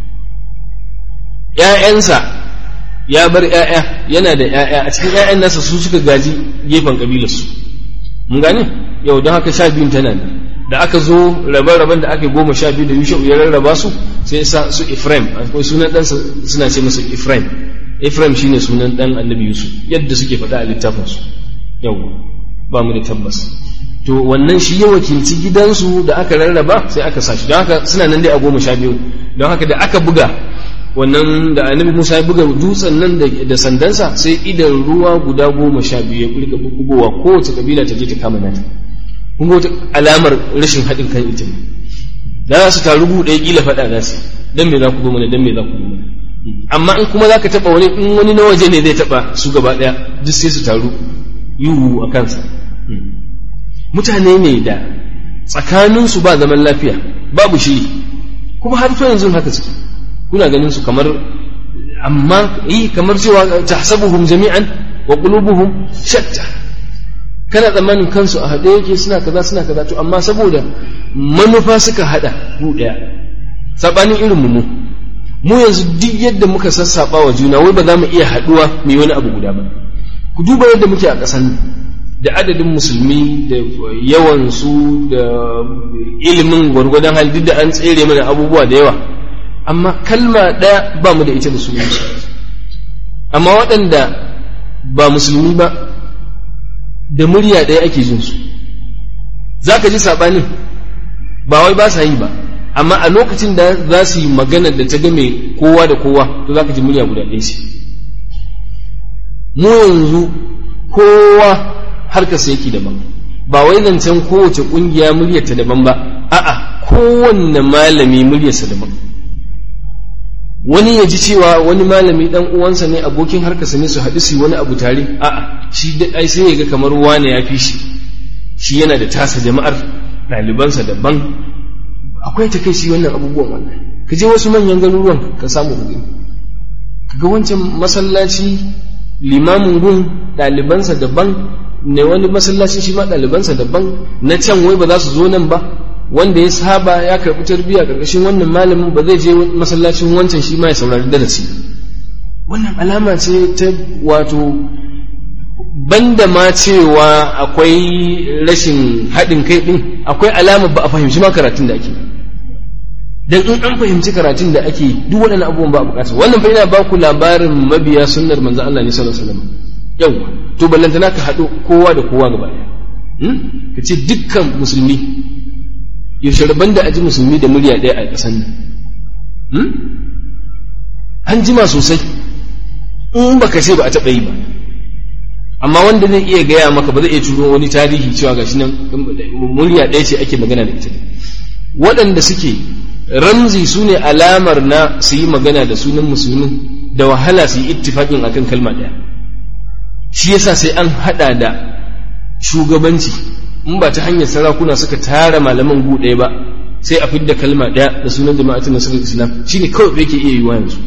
‘Ya'yansa ya bar ‘ya'ya yana da ‘ya'ya a cikin ‘ya'yan nasa su suka gaji gefen ƙabilarsu. Mun gane? Yau don haka sha biyun tana ne. da aka zo rabe-raben da aka goma sha biyu da yushau ya rarraba su sai sa su Ephraim akwai sunan ɗansa suna ce masa Ephraim Ephraim shine sunan ɗan annabi Yusuf yadda suke faɗa a littafin su yau ba mu da tabbas to wannan shi ya wakilci gidansu da aka rarraba sai aka sashi don haka suna nan dai a goma sha biyu don haka da aka buga wannan da annabi Musa ya buga dutsen nan da sandansa sai idan ruwa guda goma sha biyu ya kulka bugowa kowace kabila ta je ta kama nata kun ga wata alamar rashin haɗin kan ita ne da za su taru buɗe ƙila faɗa za su dan me za ku zo mana dan me za ku zo mana amma in kuma za ka taɓa wani in wani na waje ne zai taɓa su gaba ɗaya duk sai su taru yiwu a kansa mutane ne da tsakaninsu ba zaman lafiya babu shiri kuma har fa yanzu haka suke kuna ganin su kamar amma yi kamar cewa tahsabuhum jami'an wa qulubuhum shatta kana tsammanin kansu a haɗe yake suna kaza suna kaza to amma saboda manufa suka haɗa ku ɗaya saɓanin irin mu mu yanzu duk yadda muka sassaɓa wa juna wai ba za mu iya haɗuwa mu yi wani abu guda ba ku duba yadda muke a ƙasar nan da adadin musulmi da yawansu da ilimin gwargwadon hali duk da an tsere mana abubuwa da yawa amma kalma ɗaya ba mu da ita da sunansu amma waɗanda ba musulmi ba da murya ɗaya ake jin su za ka ji saɓanin ba wai ba sa yi ba amma a lokacin da za su yi magana da ta game kowa da kowa to za ka ji murya guda ɗaya ce mu yanzu kowa harkarsa yake daban ba wai zancen kowace ƙungiya muryarta daban ba a'a kowanne malami muryarsa daban wani ya ji cewa wani malami dan uwansa ne abokin harkarsa ne su haɗu su wani abu tare a'a shi da ai sai ya ga kamar wane ya fi shi shi yana da tasa jama'ar ɗalibansa daban akwai ta kai shi wannan abubuwan wannan ka je wasu manyan garuruwan ka samu ka ga wancan masallaci limamin gun ɗalibansa daban ne wani masallaci shi ma ɗalibansa daban na can wai ba za su zo nan ba wanda ya saba ya karɓi tarbiyya ƙarƙashin wannan malamin ba zai je masallacin wancan shi ma ya saurari darasi wannan alama ce ta wato banda ma cewa akwai rashin haɗin kai ɗin akwai alama ba a fahimci ma karatun da ake dan in an fahimci karatun da ake duk waɗannan abubuwan ba a buƙata wannan fa ina ba ku labarin mabiya sunnar manzon Allah ne sallallahu alaihi wasallam yawa to ballantana ka haɗu kowa da kowa gaba ɗaya ka ce dukkan musulmi yaushe rabon da aji musulmi da murya ɗaya a ƙasan nan an jima sosai in baka ce ba a taɓa yi ba amma wanda zai iya gaya maka ba zai iya turo wani tarihi cewa gashi nan murya ɗaya ce ake magana da ita waɗanda suke ramzi su ne alamar na su yi magana da sunan musulmin da wahala su yi ittifaƙin akan kalma ɗaya shi yasa sai an haɗa da shugabanci in ba ta hanyar sarakuna suka tara malaman gu ɗaya ba sai a fidda kalma ɗaya da sunan jama'atin nasarar islam shine kawai yake iya yiwa yanzu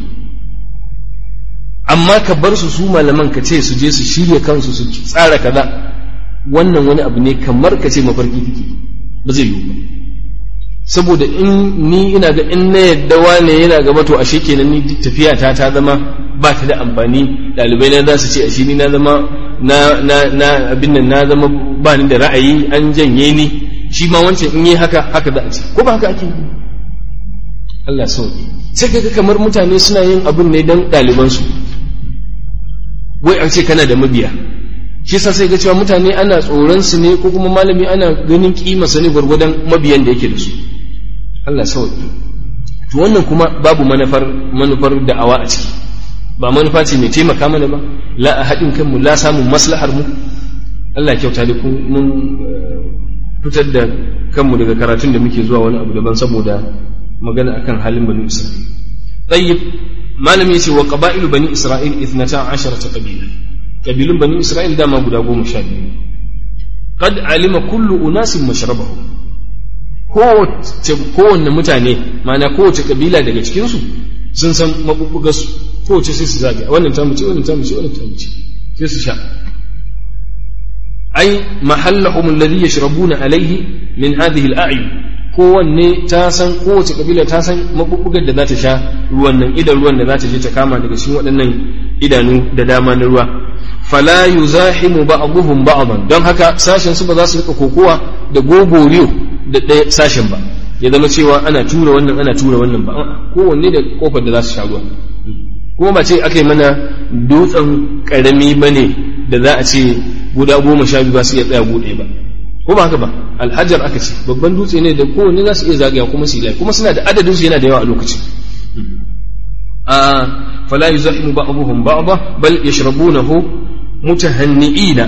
amma ka bar su su malaman ka ce su je su shirya kansu su tsara kaza wannan wani abu ne kamar ka ce mafarki kake ba zai yiwu ba saboda in ni ina ga in na yadda wane yana gaba to ashe kenan ni tafiya ta ta zama ba ta da amfani ɗalibai na za su ce ashe ni na zama na na na abin nan na zama ba ni da ra'ayi an janye ni shi ma wancan in yi haka haka za a ce ko ba haka ake yi Allah sauki sai kaga kamar mutane suna yin abin ne dan ɗalibansu wai an ce kana da mabiya shi yasa sai ga cewa mutane ana tsoron su ne ko kuma malami ana ganin kima sa ne gwargwadon mabiyan da yake da su Allah sauki to wannan kuma babu manufar manufar da'awa a ciki ba manufa ce mai taimaka mana ba la a haɗin kanmu la samun maslahar mu Allah kyauta da mun fitar da kanmu daga karatun da muke zuwa wani abu daban saboda magana akan halin bani Isra'il tayyib malami yace wa qaba'ilu bani Isra'il 12 qabila kabilun bani Isra'il dama guda goma sha biyu qad alima kullu unasin mashrabahum kowanne mutane ma'ana kowace kabila daga cikinsu sun san mabubbugarsu kowace sai su zagaya wannan ta mace wannan ta mace wannan ta mace sai su sha ai mahallahum alladhi yashrabuna alayhi min hadhihi al-a'yun kowanne ta san kowace kabila ta san mabubbugar da za ta sha ruwan nan idan ruwan da za ta je ta kama daga cikin waɗannan idanu da dama na ruwa fala yuzahimu ba'dhum ba'dan don haka sashen su ba za su rika kokowa da gogoriyo da ɗaya sashen ba ya zama cewa ana tura wannan ana tura wannan ba kowanne da kofar da za su sha ruwa kuma ba ce aka yi mana dutsen karami ba ne da za a ce guda goma sha biyu ba su iya tsaya buɗe ba ko ba haka ba alhajar aka ce babban dutse ne da kowanne za su iya zagaya kuma su yi kuma suna da adadin su yana da yawa a lokacin a fala yuzahimu ba'dhum ba'dha bal yashrabunahu mutahanni'ina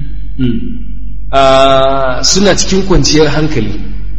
suna cikin kwanciyar hankali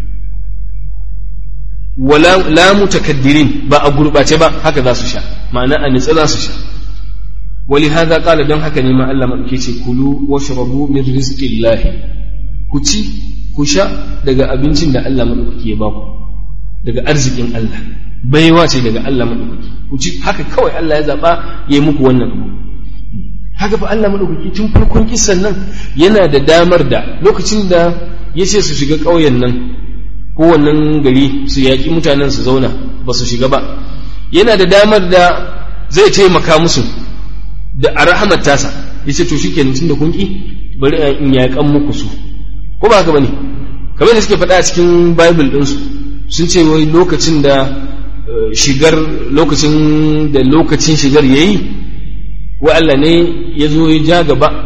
wala la mutakaddirin ba a gurbace ba haka za su sha ma'ana a nitsa za su sha wali hadha qala dan haka ne ma Allah madauke ce kulu washrabu min rizqillahi ku ci ku sha daga abincin da Allah madaukaki ya baku daga arzikin Allah baiwa ce daga Allah madaukaki ku ci haka kawai Allah ya zaba ya yi muku wannan abu haka fa Allah madaukaki tun farkon kissan nan yana da damar da lokacin da ya ce su shiga ƙauyen nan ko wannan gari su yaƙi mutanen su zauna ba su shiga ba yana da damar da zai taimaka musu da a rahamar tasa ya ce to shi kenan tun da kun ƙi bari in yaƙan muku su ko ba haka bane kamar da suke faɗa a cikin bible ɗinsu sun ce wai lokacin da shigar lokacin da lokacin shigar yayi wa Allah ne ya zo ya ja gaba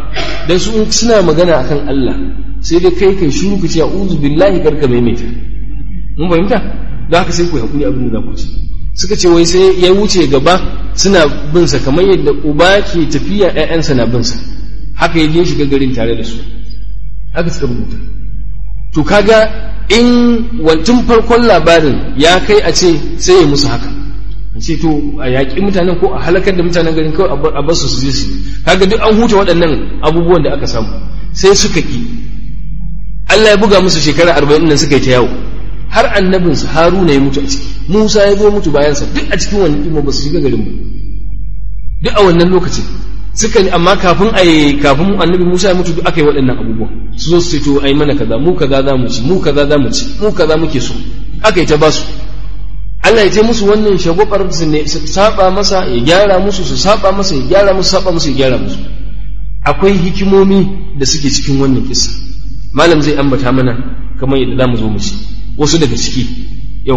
dan su suna magana akan Allah sai dai kai kai shiru ku ce a'udhu billahi karka maimaita mun fahimta da haka sai ku hakuri abin da za ku ci suka ce wai sai ya wuce gaba suna bin sa kamar yadda uba ke tafiya ƴaƴansa na bin sa haka ya je shiga garin tare da su haka suka rubuta to kaga in wantun farkon labarin ya kai a ce sai ya musu haka a ce to a yaƙi mutanen ko a halakar da mutanen garin kawai a bar su su je su kaga duk an huta waɗannan abubuwan da aka samu sai suka ki Allah ya buga musu shekara arba'in nan suka yi ta yawo har annabinsa haruna ya mutu a ciki musa ya zo mutu bayansa duk a cikin wani ɗimo ba su shiga garin ba duk a wannan lokacin suka amma kafin a kafin annabi musa ya mutu duk aka yi waɗannan abubuwan su zo su ce to ai mana kaza mu kaza za mu ci mu kaza za mu ci mu kaza muke so aka yi ta basu Allah ya ce musu wannan shagobar su ne su saba masa ya gyara musu su saba masa ya gyara musu saba musu ya gyara musu akwai hikimomi da suke cikin wannan kisa malam zai ambata mana kamar yadda za mu zo mu ci wasu daga ciki yau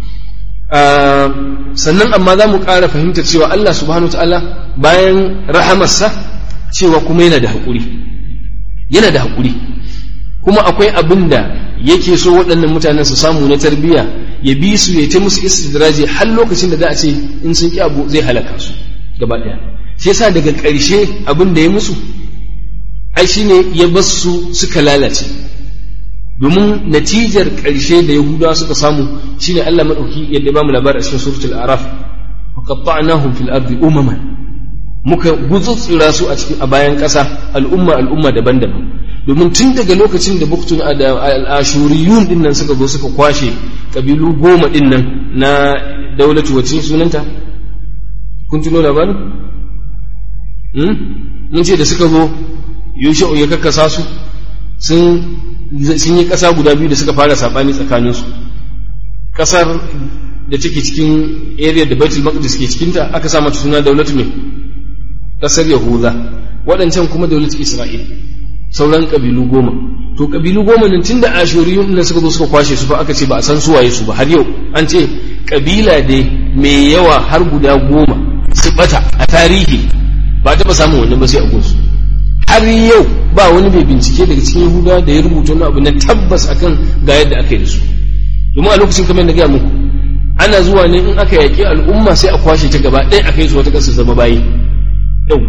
sannan amma za mu ƙara fahimtar cewa Allah subhanahu ta'ala bayan rahamarsa cewa kuma yana da haƙuri yana da haƙuri kuma akwai abin da yake so waɗannan mutanen su samu na tarbiyya ya bi su ya ta musu istidraji har lokacin da za a ce in sun ƙi abu zai halaka su gaba ɗaya sai yasa daga ƙarshe abin da ya musu ai shine ya bar su suka lalace domin natijar ƙarshe da yahudawa suka samu shine Allah madauki yadda ba mu labari a cikin suratul araf wa qatta'nahum fil ardi umaman muka gutsutsura su a cikin a bayan ƙasa al'umma al'umma daban-daban domin tun daga lokacin da buktun da al'ashuriyun din nan suka zo suka kwashe kabilu goma din nan na daulatu wacce sunanta kun tuno labarin mun ce da suka zo yusha'u ya kakkasa su sun sun yi ƙasa guda biyu da suka fara saɓani tsakaninsu ƙasar da take cikin area da baitul maqdis ke cikinta aka sa mata suna daulatu mai ƙasar yahuda waɗancan kuma daulatu isra'il sauran ƙabilu goma to ƙabilu goma nan tun da ashuriyun nan suka zo suka kwashe su fa aka ce ba a san suwaye su ba har yau an ce ƙabila dai mai yawa har guda goma su bata a tarihi ba taɓa samun wannan ba sai a gunsu har yau ba wani mai bincike daga cikin yahuda da ya rubuta wani abu na tabbas akan ga yadda aka yi da su domin a lokacin kamar na gaya muku ana zuwa ne in aka yaƙi al'umma sai a kwashe ta gaba ɗaya a kai su wata ƙasa zama bayi yau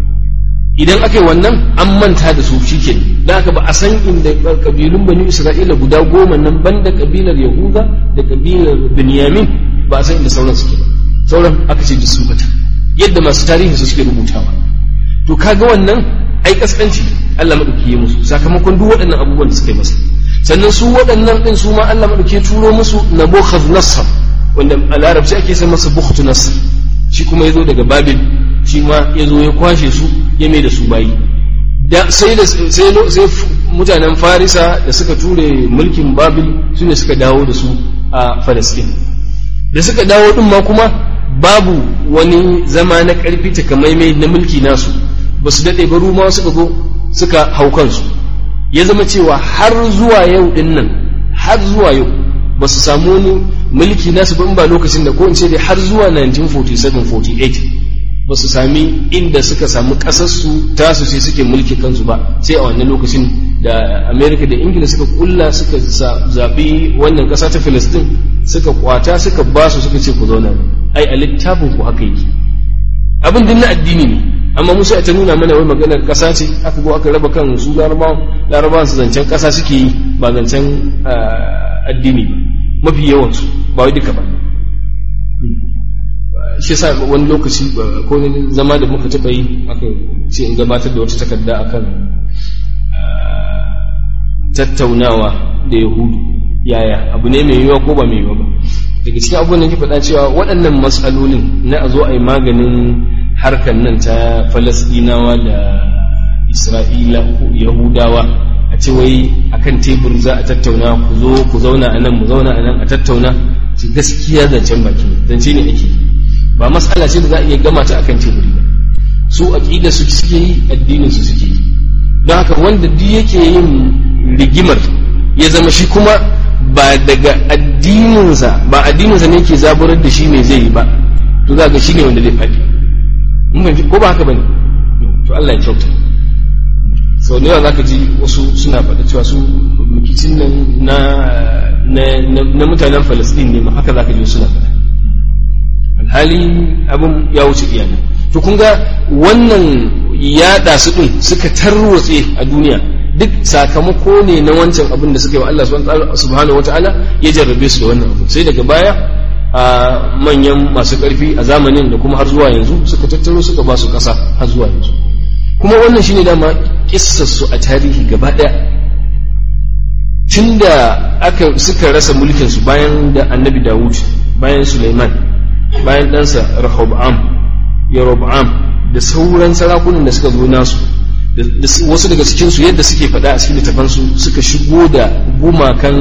idan aka yi wannan an manta da su shike da aka ba a san inda kabilun bani isra'ila guda goma nan banda kabilar yahuda da kabilar binyamin ba a san inda sauran suke ba sauran aka ce duk sun bata yadda masu tarihi su suke rubutawa to kaga wannan ai kaskanci Allah madauki ya musu sakamakon duk waɗannan abubuwan da suka yi masa sannan su waɗannan din su ma Allah madauki ya turo musu nabukhadh nasr wanda a larabci ake sai masa bukhtu nasr shi kuma ya zo daga babil shi ma ya zo ya kwashe su ya mai da su bayi da sai da sai sai mutanen farisa da suka ture mulkin babil su ne suka dawo da su a falastin da suka dawo din ma kuma babu wani zama na karfi takamaimai na mulki nasu ba su daɗe ba ruma suka zo suka hau kansu ya zama cewa har zuwa yau din nan har zuwa yau ba su samu wani mulki nasu ba in ba lokacin da ko in ce dai har zuwa 1947-48 ba su sami inda suka samu ƙasarsu tasu sai suke mulki kansu ba sai a wannan lokacin da amerika da ingila suka kulla suka zaɓi wannan ƙasa ta filistin suka kwata suka ba su suka ce ku zauna ai a littafin ku haka yake abin din na addini ne amma musa ta nuna mana wai maganar ƙasa ce aka go aka raba kan su larabawan larabawan su zancen ƙasa suke yi ba zancen addini ba mafi yawansu ba wai duka ba shi sa wani lokaci ko zama da muka taɓa yi aka ce in gabatar da wata takarda akan tattaunawa da yahudu yaya abu ne mai yiwuwa ko ba mai yiwuwa ba daga cikin abubuwan da ke faɗa cewa waɗannan matsalolin na a zo a yi maganin harkar nan ta falasɗinawa da isra'ila ko yahudawa a ce wai akan tebur za a tattauna ku zo ku zauna a nan mu zauna a nan a tattauna ce gaskiya zancen baki zance ne ake ba matsala ce da za a iya gama ta akan teburi ba su aqida su suke yi addinin su suke yi don haka wanda duk yake yin rigimar ya zama shi kuma ba daga addininsa ba addininsa ne ke zaburar da shi ne zai yi ba to za ga shi ne wanda zai faɗi ko ba haka bane to Allah ya kyauta sau da yawa za ka ji wasu suna faɗa cewa su rikicin nan na na mutanen falastin ne ma haka za ka ji suna faɗa alhali abin ya wuce iyana to kun ga wannan yaɗa su ɗin suka tarwatse a duniya duk sakamako ne na wancan abin da suka yi wa Allah subhanahu wa ta'ala ya jarrabe su da wannan abu sai daga baya a manyan masu ƙarfi a zamanin da kuma har zuwa yanzu suka tattaro suka ba su ƙasa har zuwa yanzu kuma wannan shine dama su a tarihi gaba ɗaya tunda aka suka rasa mulkinsu bayan da annabi dawud bayan suleiman bayan ɗansa rahobam yarobam da sauran sarakunan da suka zo nasu wasu daga cikinsu yadda suke faɗa a cikin littafansu suka shigo da gumakan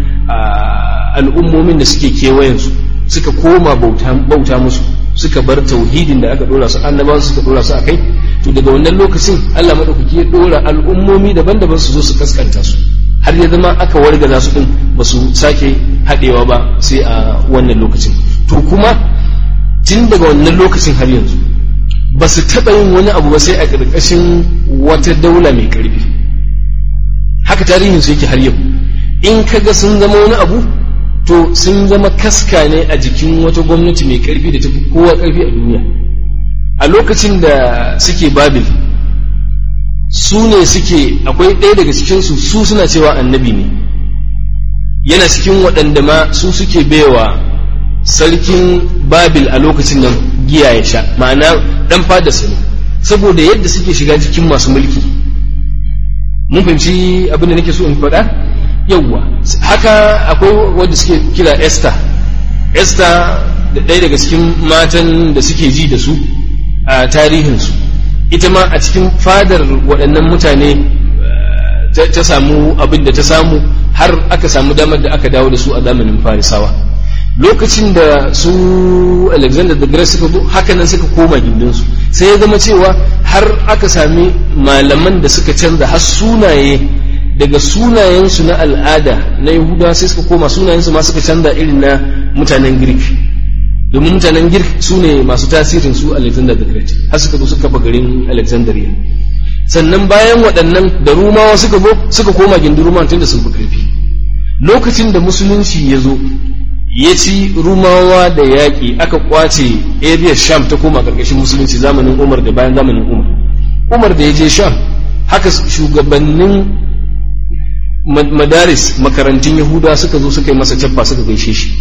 al'ummomin da suke kewayensu suka koma bauta musu suka bar tauhidin da aka dora su annabawan suka dora su akai to daga wannan lokacin Allah madaukaki ya dora al'ummomi daban-daban su zo su kaskanta su har ya zama aka wargaza su din ba su sake haɗewa ba sai a wannan lokacin to kuma tun daga wannan lokacin har yanzu ba su taɓa yin wani abu ba sai a ƙarƙashin wata daula mai ƙarfi haka tarihin su yake har yau in kaga sun zama wani abu to sun zama kaska ne a jikin wata gwamnati mai ƙarfi da tafi kowa ƙarfi a duniya a lokacin da suke babil su ne suke akwai ɗaya daga cikinsu su suna cewa annabi ne yana cikin waɗanda ma su suke baiwa sarkin babil a lokacin nan giya ya sha ma'ana ɗan fadarsa ne saboda yadda suke shiga jikin masu mulki mun fahimci abin da nake so in faɗa yawwa haka akwai wanda suke kira esther esther da ɗaya daga cikin matan da suke ji da su a tarihinsu ita ma a cikin fadar waɗannan mutane ta samu abin da ta samu har aka samu damar da aka dawo da su a zamanin farisawa lokacin da su alexander the great suka zo haka nan suka koma gindinsu sai ya zama cewa har aka sami malaman da suka canza har sunaye daga sunayensu na al'ada na yahuda sai suka koma sunayensu ma suka canza irin na mutanen girk domin mutanen girk su ne masu tasirin su alexander the great har suka zo suka kafa garin alexandria sannan bayan waɗannan da rumawa suka zo suka koma gindin rumawa tun da sun fi ƙarfi lokacin da musulunci ya zo ya ci rumawa da yaƙi aka kwace area sham ta koma ƙarƙashin musulunci zamanin umar da bayan zamanin umar umar da ya je sham haka shugabannin madaris makarantun yahuda suka zo suka yi masa cappa suka gaishe shi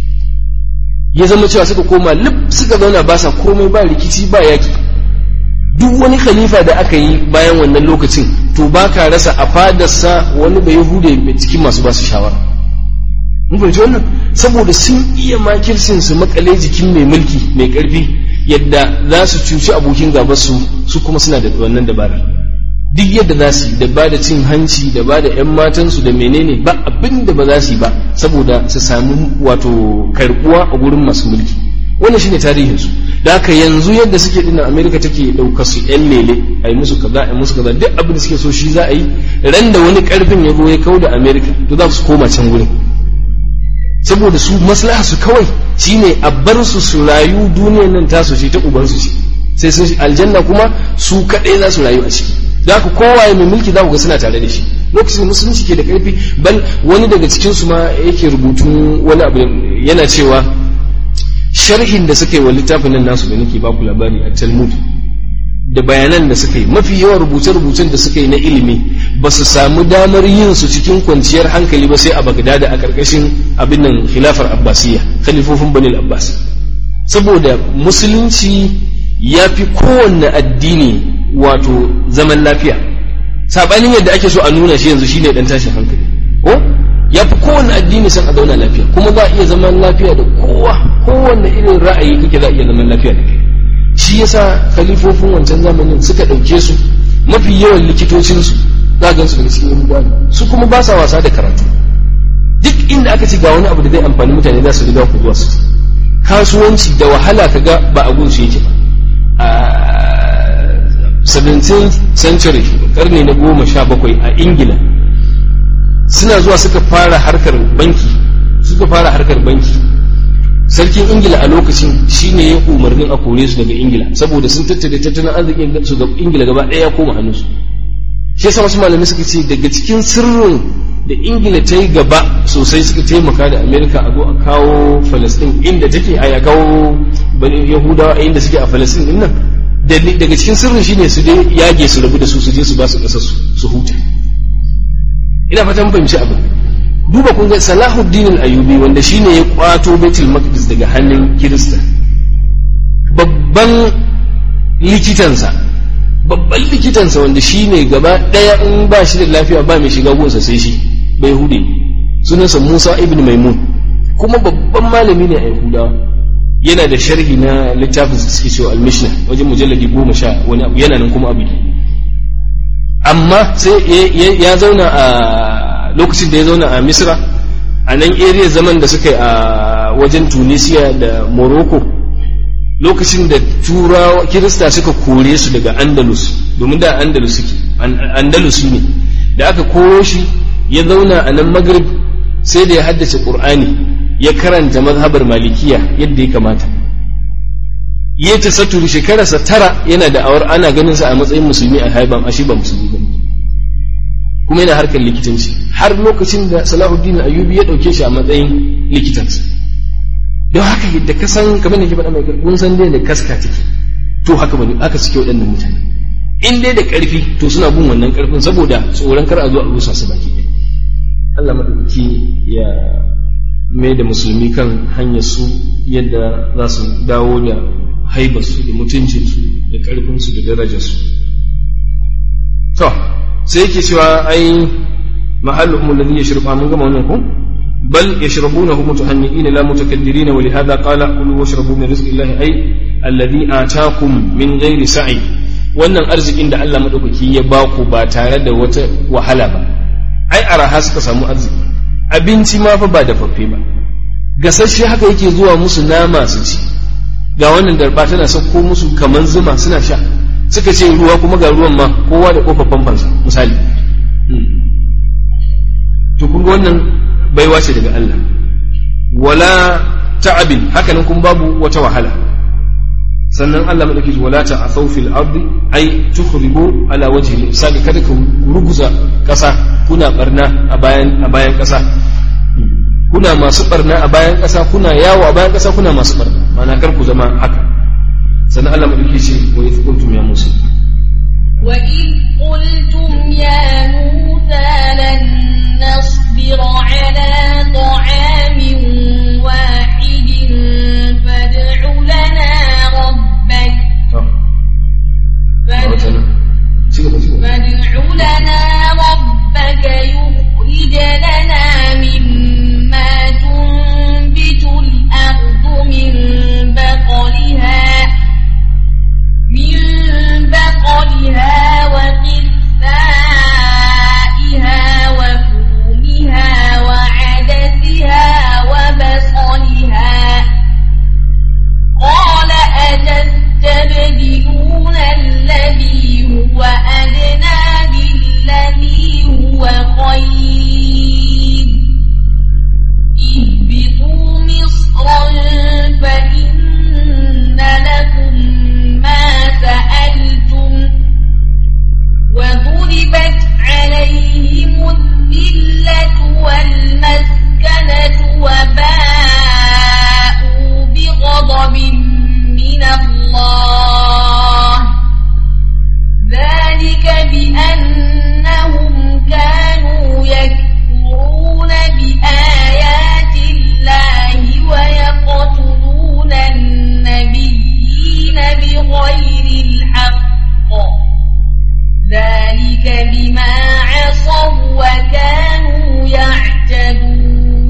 ya zama cewa suka koma lif suka zauna ba sa komai ba rikici ba yaki duk wani khalifa da aka yi bayan wannan lokacin to ba ka rasa a fadarsa wani bai yahude cikin masu ba su shawara mun fahimci wannan saboda sun iya makirsin su makale jikin mai mulki mai karfi yadda za su cuci abokin gabar su su kuma suna da wannan dabarar duk yadda za su yi da ba da cin hanci da ba da 'yan matansu da menene ba abin da ba za su yi ba saboda su samu wato karbuwa a gurin masu mulki wannan shine tarihinsu da haka yanzu yadda suke dinnan amerika take ɗaukar su 'yan lele a yi musu kaza a yi musu kaza duk abin da suke so shi za a yi ran da wani karfin ya zo ya kau da amerika to za su koma can gurin saboda su maslaha su kawai shine a bar su su rayu duniyar nan tasu ce ta ubansu ce sai sun aljanna kuma su kaɗai za su rayu a ciki da ku kowaye mai mulki za ku ga suna tare da shi lokacin da musulunci ke da karfi bal wani daga cikin su ma yake rubutun wani abu yana cewa sharhin da suka yi wa littafin nan nasu da nake baku labari a talmud da bayanan da suka yi mafi yawan rubuce-rubucen da suka yi na ilimi ba su samu damar yin su cikin kwanciyar hankali ba sai a bagdada a karkashin abin nan khilafar abbasiyya khalifofin banil abbas saboda musulunci ya fi kowanne addini wato zaman lafiya sabanin yadda ake so a nuna shi yanzu shine dan tashin hankali ko ya fi kowanne addini san a zauna lafiya kuma za a iya zaman lafiya da kowa kowanne irin ra'ayi kake za a iya zaman lafiya da kai shi yasa khalifofin wancan zamanin suka ɗauke su mafi yawan likitocinsu za a su daga cikin yahudawa su kuma ba sa wasa da karatu duk inda aka ci ga wani abu da zai amfani mutane za su riga ku zuwa su kasuwanci da wahala kaga ba a gunsu yake ba 17th century karni na goma sha bakwai a ingila suna zuwa suka fara harkar banki suka fara harkar banki sarkin ingila a lokacin shine ya umarnin a kore su daga ingila saboda sun tattare tattalin arzikin su ga ingila gaba ɗaya ya koma hannunsu shi yasa wasu malamai suka ce daga cikin sirrin da ingila ta yi gaba sosai suka taimaka da amerika a zo a kawo falastin inda take a ya kawo bani yahudawa a inda suke a falastin din nan daga cikin sirrin shine su dai yage su rabu da su su je su ba su ƙasar su huta ina fatan fahimci abin duba kun ga salahuddin al-ayubi wanda shine ya kwato baitul maqdis daga hannun kirista babban likitansa babban likitansa wanda shi ne gaba ɗaya in ba shi da lafiya ba mai shiga gunsa sai shi bai hude sunansa musa ibn maimun kuma babban malami ne a yahudawa yana da sharhi na littafin su suke cewa al-mishna wajen mujalladi goma sha wani abu yana nan kuma abu amma sai ya zauna a lokacin da ya zauna a misra a nan area zaman da suka yi a wajen tunisia da morocco lokacin da turawa kirista suka kore su daga andalus domin da andalus suke andalus ne da aka koro shi ya zauna a nan maghrib sai da ya haddace qur'ani ya karanta mazhabar malikiya yadda ya kamata ya ta saturu shekararsa tara yana da awar ana ganin sa a matsayin musulmi a haiban ashi ba musulmi ba kuma yana harkar likitanci har lokacin da salahuddin ayyubi ya dauke shi a matsayin likitansa don haka yadda ka san kamar da ke faɗa mai kun san dai da kaska take to haka bane haka suke waɗannan mutane in dai da ƙarfi to suna bin wannan ƙarfin saboda tsoron kar a zo a rusa su baki ɗaya Allah madaukaki ya mai da musulmi kan hanyar su yadda za su dawo da haibarsu da mutuncinsu da ƙarfinsu da darajarsu to sai yake cewa ai mahalluhum alladhi yashrubu mun gama wannan ko بل يشربونه متهنئين لا متكدرين ولهذا قال كلوا واشربوا من رزق الله أي الذي آتاكم من غير سعي wannan arzikin da Allah maɗaukaki ya ba ku ba tare da wata wahala ba ai araha suka samu arziki abinci ma fa ba da faffe ba gasasshe haka yake zuwa musu nama su ci ga wannan darba tana sauko musu kaman zuma suna sha suka ce ruwa kuma ga ruwan ma kowa da kofar famfansa misali to kun ga wannan baiwa ce daga Allah wala ta'abin hakanan kun babu wata wahala sannan Allah madauki wala ta'asaw fil ardi ay tukhribu ala wajhi al kada ka ruguza kasa kuna barna a bayan a bayan kasa kuna masu barna a bayan kasa kuna yawo a bayan kasa kuna masu barna ma'ana kar ku zama haka sannan Allah madauki ce wa idh qultum ya musa وإذ قلتم يا موسى لن نصبر على طعام واحد فادع لنا ربك فادع لنا ربك يخرج لنا مما تنبت الأرض من بقلها من بقلها وقثائها وفومها وعدسها وبصلها قال أتستبدلون الذي هو أدنى بالذي هو خير اهبطوا مصرا فإن لكم ما سألتم وضربت عليهم الذلة والمسكنة وباءوا بغضب من الله ذلك بأنهم كانوا يكفرون بآيات الله ويقتلون النبيين بغير الحق ذلك بما عصوا وكانوا يعتدون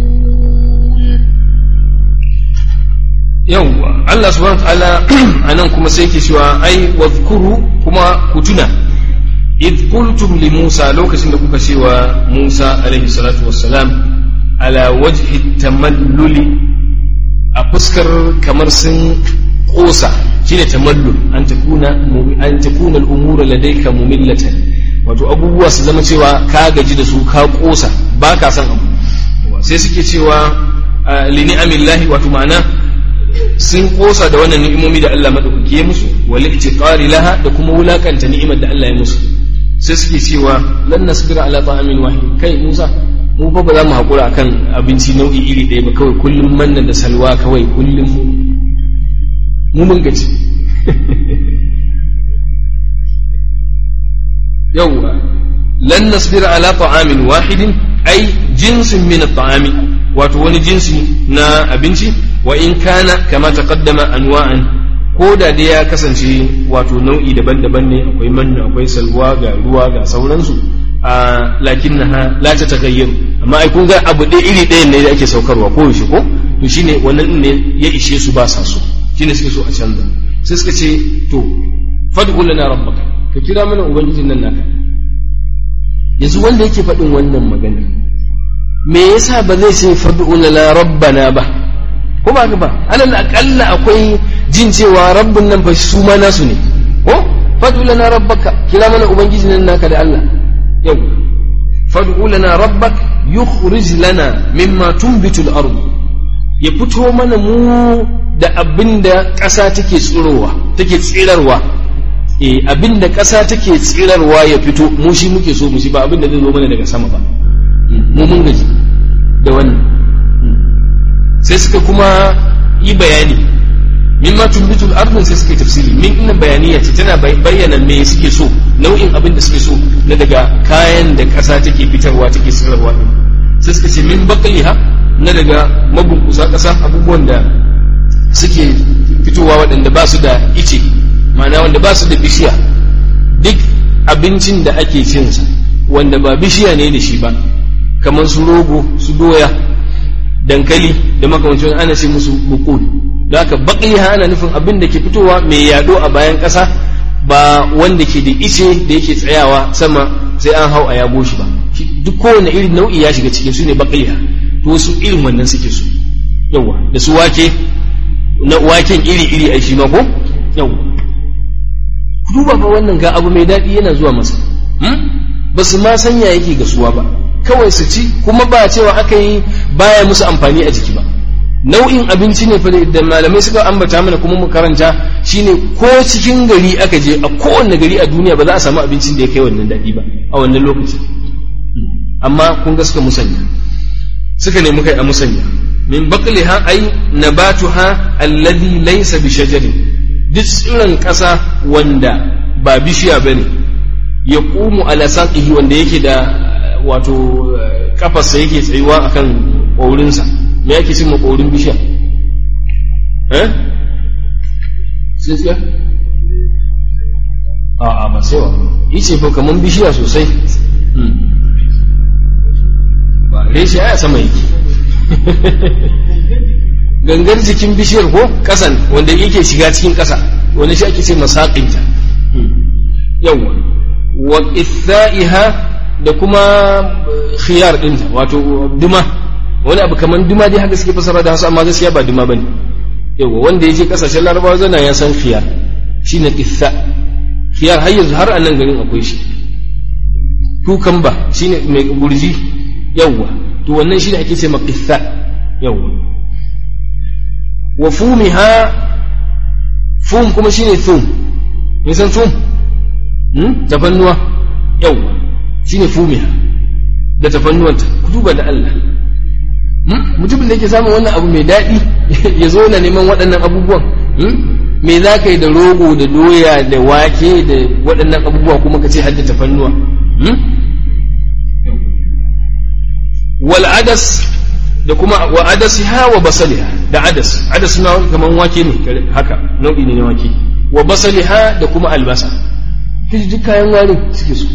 yawwa Allah subhanahu ta'ala anan kuma sai yake cewa ai wadhkuru kuma ku tuna id qultum li Musa lokacin da kuka cewa Musa alaihi salatu wassalam ala wajhi tamalluli a fuskar kamar sun kosa shine tamallul an takuna an takuna al-umura ladayka mumillatan wato abubuwa su zama cewa ka gaji da su ka kosa ba ka san abu sai suke cewa li ni'amillahi wato ma'ana sun kosa da wannan ni'imomi da Allah madaukaki ya musu wal itiqari laha da kuma wulakanta ni'imar da Allah ya musu sai suke cewa lan nasbira ala ta'amin wahid kai Musa mu fa ba za mu haƙura akan abinci nau'i iri ɗaya ba kawai kullum manna da salwa kawai kullum mu mun gaci yawwa lan nasbira ala ta'amin wahidin ai jinsin min at-ta'ami wato wani jinsi na abinci wa in kana kama taqaddama anwa'an ko da dai ya kasance wato nau'i daban-daban ne akwai manna akwai salwa ga ruwa ga sauransu a lakinnaha la ta tagayyaru amma ai kun ga abu ɗaya iri ɗayan ne da ake saukarwa ko yaushe ko to shine wannan ne ya ishe su ba sa so shine suke so a canza sai suka ce to fad'u lana rabbaka ka kira mana ubangijin nan naka yanzu wanda yake faɗin wannan magana me yasa ba zai ce fad'u lana rabbana ba ko ba ka ba alal aqalla akwai jin cewa rabbun nan fa su ma nasu ne ko fad'u lana rabbaka kira mana ubangijin nan naka da Allah yau fad'u lana rabbak yukhrij lana mimma tunbitu al-ard ya fito mana mu da abinda ƙasa take tsirowa take tsirarwa eh abinda ƙasa take tsirarwa ya fito mu shi muke so mu shi ba abinda zai zo mana daga sama ba mu mun gaji da wannan sai suka kuma yi bayani mimma tumbitul ardun sai suka yi tafsiri min inna bayaniya ce tana bayyana me suke so nau'in abin da suke so na daga kayan da ƙasa take fitarwa take sarrafa din sai suka ce min baqliha na daga mabunkusa ƙasa abubuwan da suke fitowa waɗanda ba su da ice ma'ana wanda ba su da bishiya duk abincin da ake cinsa wanda ba bishiya ne da shi ba kamar su rogo su doya dankali da makamancin ana ce musu bukul da haka baƙiha ana nufin abin da ke fitowa mai yado a bayan ƙasa ba wanda ke da ice da yake tsayawa sama sai an hau a yago shi ba duk kowane irin nau'i ya shiga cikin su ne baƙiha to su irin wannan suke su yawa da su wake na waken iri iri a shi ma ko yawa duba fa wannan ga abu mai daɗi yana zuwa masa ba su ma sanya yake gasuwa ba kawai su ci kuma ba cewa aka yi baya musu amfani a jiki ba nau'in abinci ne fa da malamai suka ambata mana kuma mu karanta shine ko cikin gari aka je a kowanne gari a duniya ba za a samu abincin da ya kai wannan daɗi ba a wannan lokaci amma kun ga suka musanya suka nemi kai a musanya min baqliha ay nabatuha alladhi laysa bi shajarin duk tsiron ƙasa wanda ba bishiya bane ya ƙumu ala saqihi wanda yake da wato kafarsa yake tsayuwa akan ƙaurinsa me yake cin maƙaurin bishiya eh sai a a ba sai wa yace fa kaman bishiya sosai ba reshe ya sama yake gangar jikin bishiyar ko kasan wanda yake shiga cikin kasa wanda shi ake ce masaƙinta yawa wa ithaiha da kuma khiyar ɗinta wato duma wani abu kaman duma dai haka suke fasara da hasu amma gaskiya ba duma bane yawa wanda yaje kasashen larabawa zana ya san khiyar shine itha khiyar har yanzu har a nan garin akwai shi kukamba shine mai gurji yawa to wannan shine ake ce maqitha yawa wa fumiha fum kuma shine thum me san thum hmm tafannuwa yawa shine fumiha da tafannuwanta ku duba da Allah mutumin da yake samun wannan abu mai daɗi ya zo na neman waɗannan abubuwan me za ka yi da rogo da doya da wake da waɗannan abubuwa kuma ka ce hadda tafannuwa wal adas da kuma wa adasiha wa basaliha da adas adas na kaman wake ne haka nau'i ne na wake wa basaliha da kuma albasa kaji duk kayan warin suke so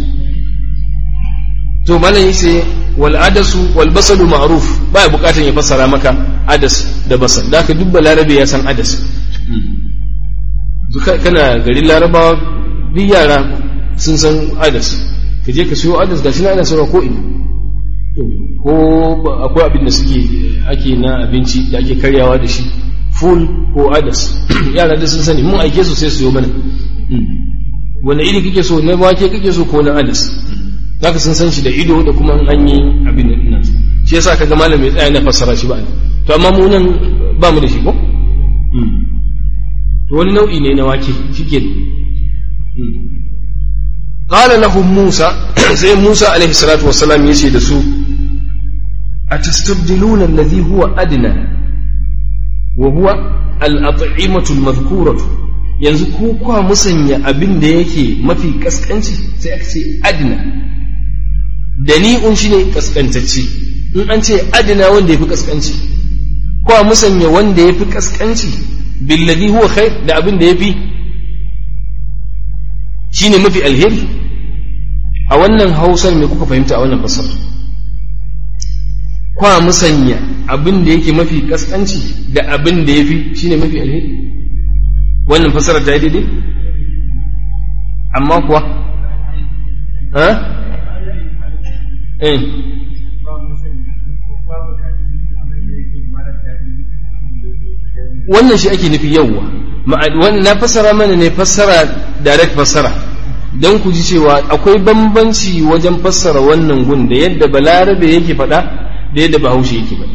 to malam yace wal adasu wal basalu ma'ruf ba bukatan ya fassara maka adas da basal da ka dubba larabe ya san adas kana garin larabawa duk yara sun san adas ka je ka siyo adas gashi na ana sarwa ko ina ko akwai abin da suke ake na abinci da ake karyawa da shi full ko adas yara da sun sani mun aike su sai su yi mana wani iri kake so na wake kake so ko na adas zaka sun san shi da ido da kuma an yi abin da ina shi yasa kaga malam ya tsaya na fassara shi ba to amma mu nan ba mu da shi ko to wani nau'i ne na wake shike qala lahum musa sai musa alaihi salatu wassalam yace da su atastabdiluna alladhi huwa adna wa huwa al-at'imatu al-madhkuratu yanzu ku kwa musanya abin da yake mafi kaskanci sai aka ce adna dani'un shine kaskantacce in an ce adna wanda yafi kaskanci kwa musanya wanda yafi kaskanci billadhi huwa khair da abin da yafi shine mafi alheri a wannan hausar me kuka fahimta a wannan fasar kwa musanya abin da yake mafi kaskanci da abin da yafi shine mafi alheri wannan fasarar ta yi daidai amma kuwa ha eh wannan shi ake nufi yawwa na fassara mana ne fassara direct fassara don ku ji cewa akwai bambanci wajen fassara wannan gun da yadda balarabe yake faɗa da yadda bahaushe yake faɗa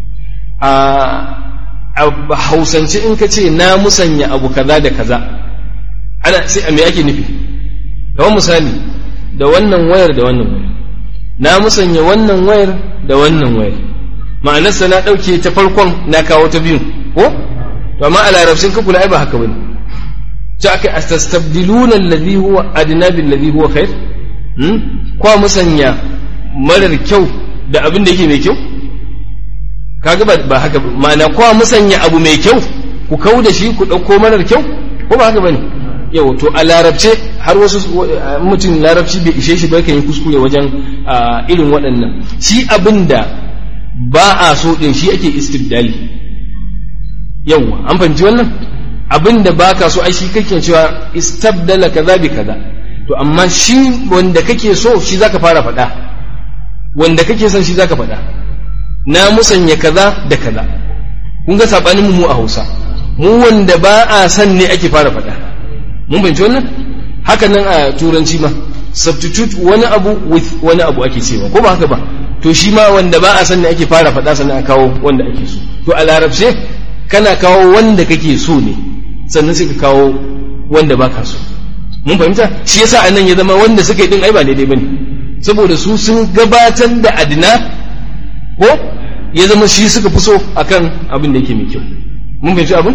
a hausance in ka ce na musanya abu kaza da kaza ana sai a me ake nufi kamar misali da wannan wayar da wannan wayar na musanya wannan wayar da wannan wayar ma'anarsa na ɗauke ta farkon na kawo ta biyun ko to amma a larabcin ka kula ai ba haka bane ta aka astastabdiluna alladhi huwa adna bil ladhi huwa khair hmm kwa musanya marar kyau da abin da yake mai kyau kaga ba ba haka ma'ana kwa musanya abu mai kyau ku kau da shi ku dauko marar kyau ko ba haka bane yau to a larabce har wasu mutum larabci bai ishe shi ba kan yi kuskure wajen irin waɗannan shi abin da ba a so din shi ake istibdali yawwa an fahimci wannan abin da baka so ai shi kake cewa istabdala kaza bi kaza to amma shi wanda kake so shi zaka fara faɗa wanda kake son shi zaka faɗa na musanya kaza da kaza kun ga sabanin mu a Hausa mu wanda ba a san ne ake fara faɗa mun fahimci wannan haka nan a turanci ma substitute wani abu with wani abu ake cewa ko ba haka ba to shi ma wanda ba a san ne ake fara faɗa sannan a kawo wanda ake so to a larabce kana kawo wanda kake so ne sannan sai ka kawo wanda baka so mun fahimta shi yasa anan ya zama wanda suka yi din ai ba daidai bane saboda su sun gabatar da adina ko ya zama shi suka fi so akan abin da yake mai kyau mun fahimci abin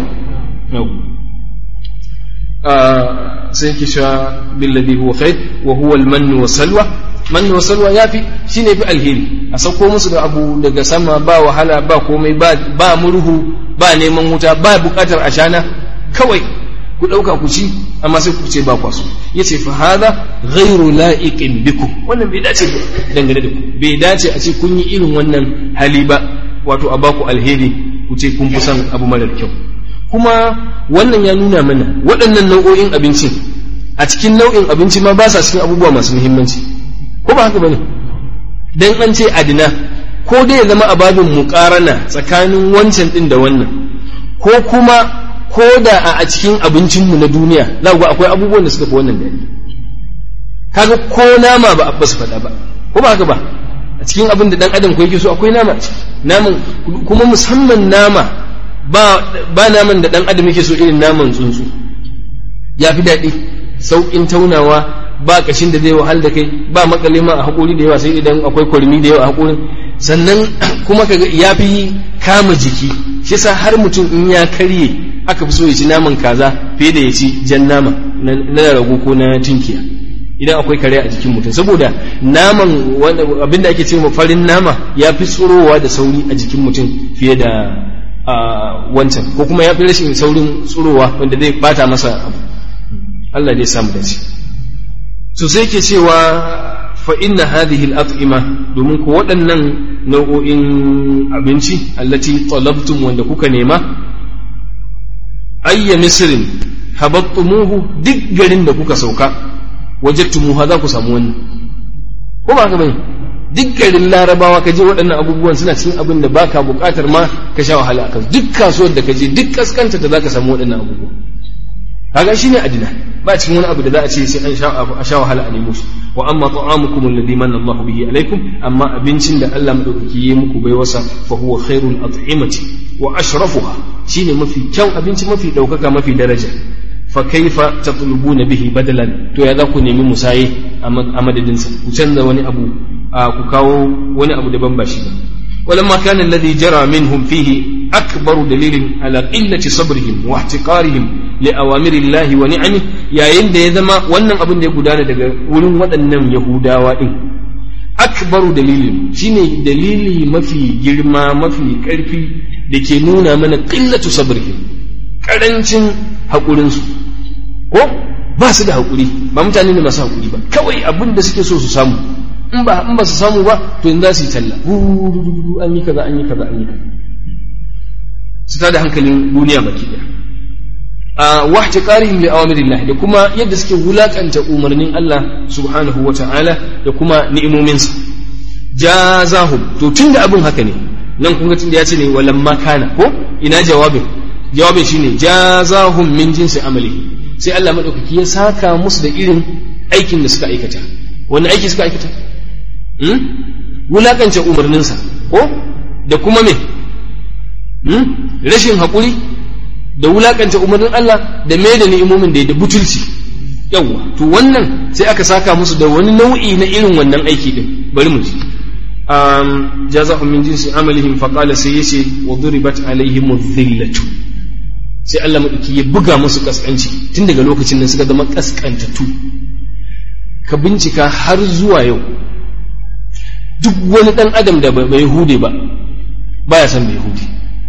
sai yake cewa billadhi huwa khair wa huwa al-mann wa salwa man wa salwa yafi shine fi alheri a sauko musu da abu daga sama ba wahala ba komai ba ba murhu ba neman wuta ba bukatar ashana kawai ku dauka ku ci amma sai ku ce ba kwaso yace fa hadha ghairu la'iqin bikum wannan bai dace dangane da ku bai dace a ce kun yi irin wannan hali ba wato a baku alheri ku ce kun fi son abu marar kyau kuma wannan ya nuna mana waɗannan nau'o'in abinci a cikin nau'in abinci ma ba sa cikin abubuwa masu muhimmanci ko ba haka bane dan an ce adina ko dai ya zama ababin muqarana tsakanin wancan din da wannan ko kuma ko da a cikin abincinmu na duniya za ku akwai abubuwan da suka fi wannan daɗi kaga ko nama ba a su faɗa ba ko ba haka ba a cikin abin da dan adam ko yake so akwai nama a ciki naman kuma musamman nama ba ba naman da dan adam yake so irin naman tsuntsu ya fi daɗi sauƙin taunawa ba kashin da zai wahal da kai ba makale ma a haƙori da yawa sai idan akwai kwarmi da yawa a haƙorin sannan kuma kaga ya fi kama jiki shi yasa har mutum in ya karye aka fi so ya ci naman kaza fiye da ya ci jan nama na rago ko na tunkiya idan akwai kare a jikin mutum saboda naman abinda ake ce farin nama ya fi tsorowa da sauri a jikin mutum fiye da wancan ko kuma ya fi rashin saurin tsorowa wanda zai bata masa abu Allah dai samu dace so sai ke cewa fa inna hadhihi al-at'ima domin ko waɗannan nau'o'in abinci allati talabtum wanda kuka nema ayya misrin habattumuhu duk garin da kuka sauka wajadtumuha za ku samu wannan ko ba haka bane duk garin larabawa ka je waɗannan abubuwan suna cikin abin da baka buƙatar ma ka sha wahala akan duk kasuwar da ka je duk kaskanta da zaka samu waɗannan abubuwan kaga shine adina ba cikin wani abu da za a ce sai an sha a sha wahala a nemo shi wa amma ta'amukum alladhi manna Allah bihi alaikum amma abincin da Allah madaukaki ya muku bai wasa fa huwa khairul at'imati wa ashrafuha shine mafi kyau abinci mafi daukaka mafi daraja fa kaifa tatlubuna bihi badalan to ya za ku nemi musaye a madadinsa ku canza wani abu ku kawo wani abu daban ba shi ba ولما كان الذي جرى منهم فيه أكبر دليل على قلة صبرهم واحتقارهم لأوامر الله ونعمه يا يند يذما wannan abin da ya gudana daga wurin waɗannan Yahudawa din akbaru dalilin shine dalili mafi girma mafi ƙarfi da ke nuna mana qillatu sabrihim karancin haƙurinsu ko ba su da haƙuri ba mutane ne masu haƙuri ba kawai abin da suke so su samu in ba in ba su samu ba to in za su yi talla an yi kaza an yi kaza an yi kaza su tada hankalin duniya baki daya a wahti qarihim li awamirillah da kuma yadda suke wulakanta umarnin Allah subhanahu wa ta'ala da kuma ni'imominsa jazahum to tunda abin haka ne nan kun ga tunda ya ce ne walamma kana ko ina jawabin jawabin shine jazahum min jinsi amali sai Allah madaukaki ya saka musu da irin aikin da suka aikata wani aiki suka aikata wulakance umarninsa ko da kuma me rashin haƙuri da wulakance umarnin Allah da me da ni'imomin da da butulci yawwa to wannan sai aka saka musu da wani nau'i na irin wannan aiki din bari mu ji um jazahum min jinsi amalihim fa qala sai yace wa duribat alaihim dhillatu sai Allah madauki ya buga musu kaskanci tun daga lokacin nan suka zama kaskantattu ka bincika har zuwa yau duk wani ɗan adam da bai hude ba baya son bai hude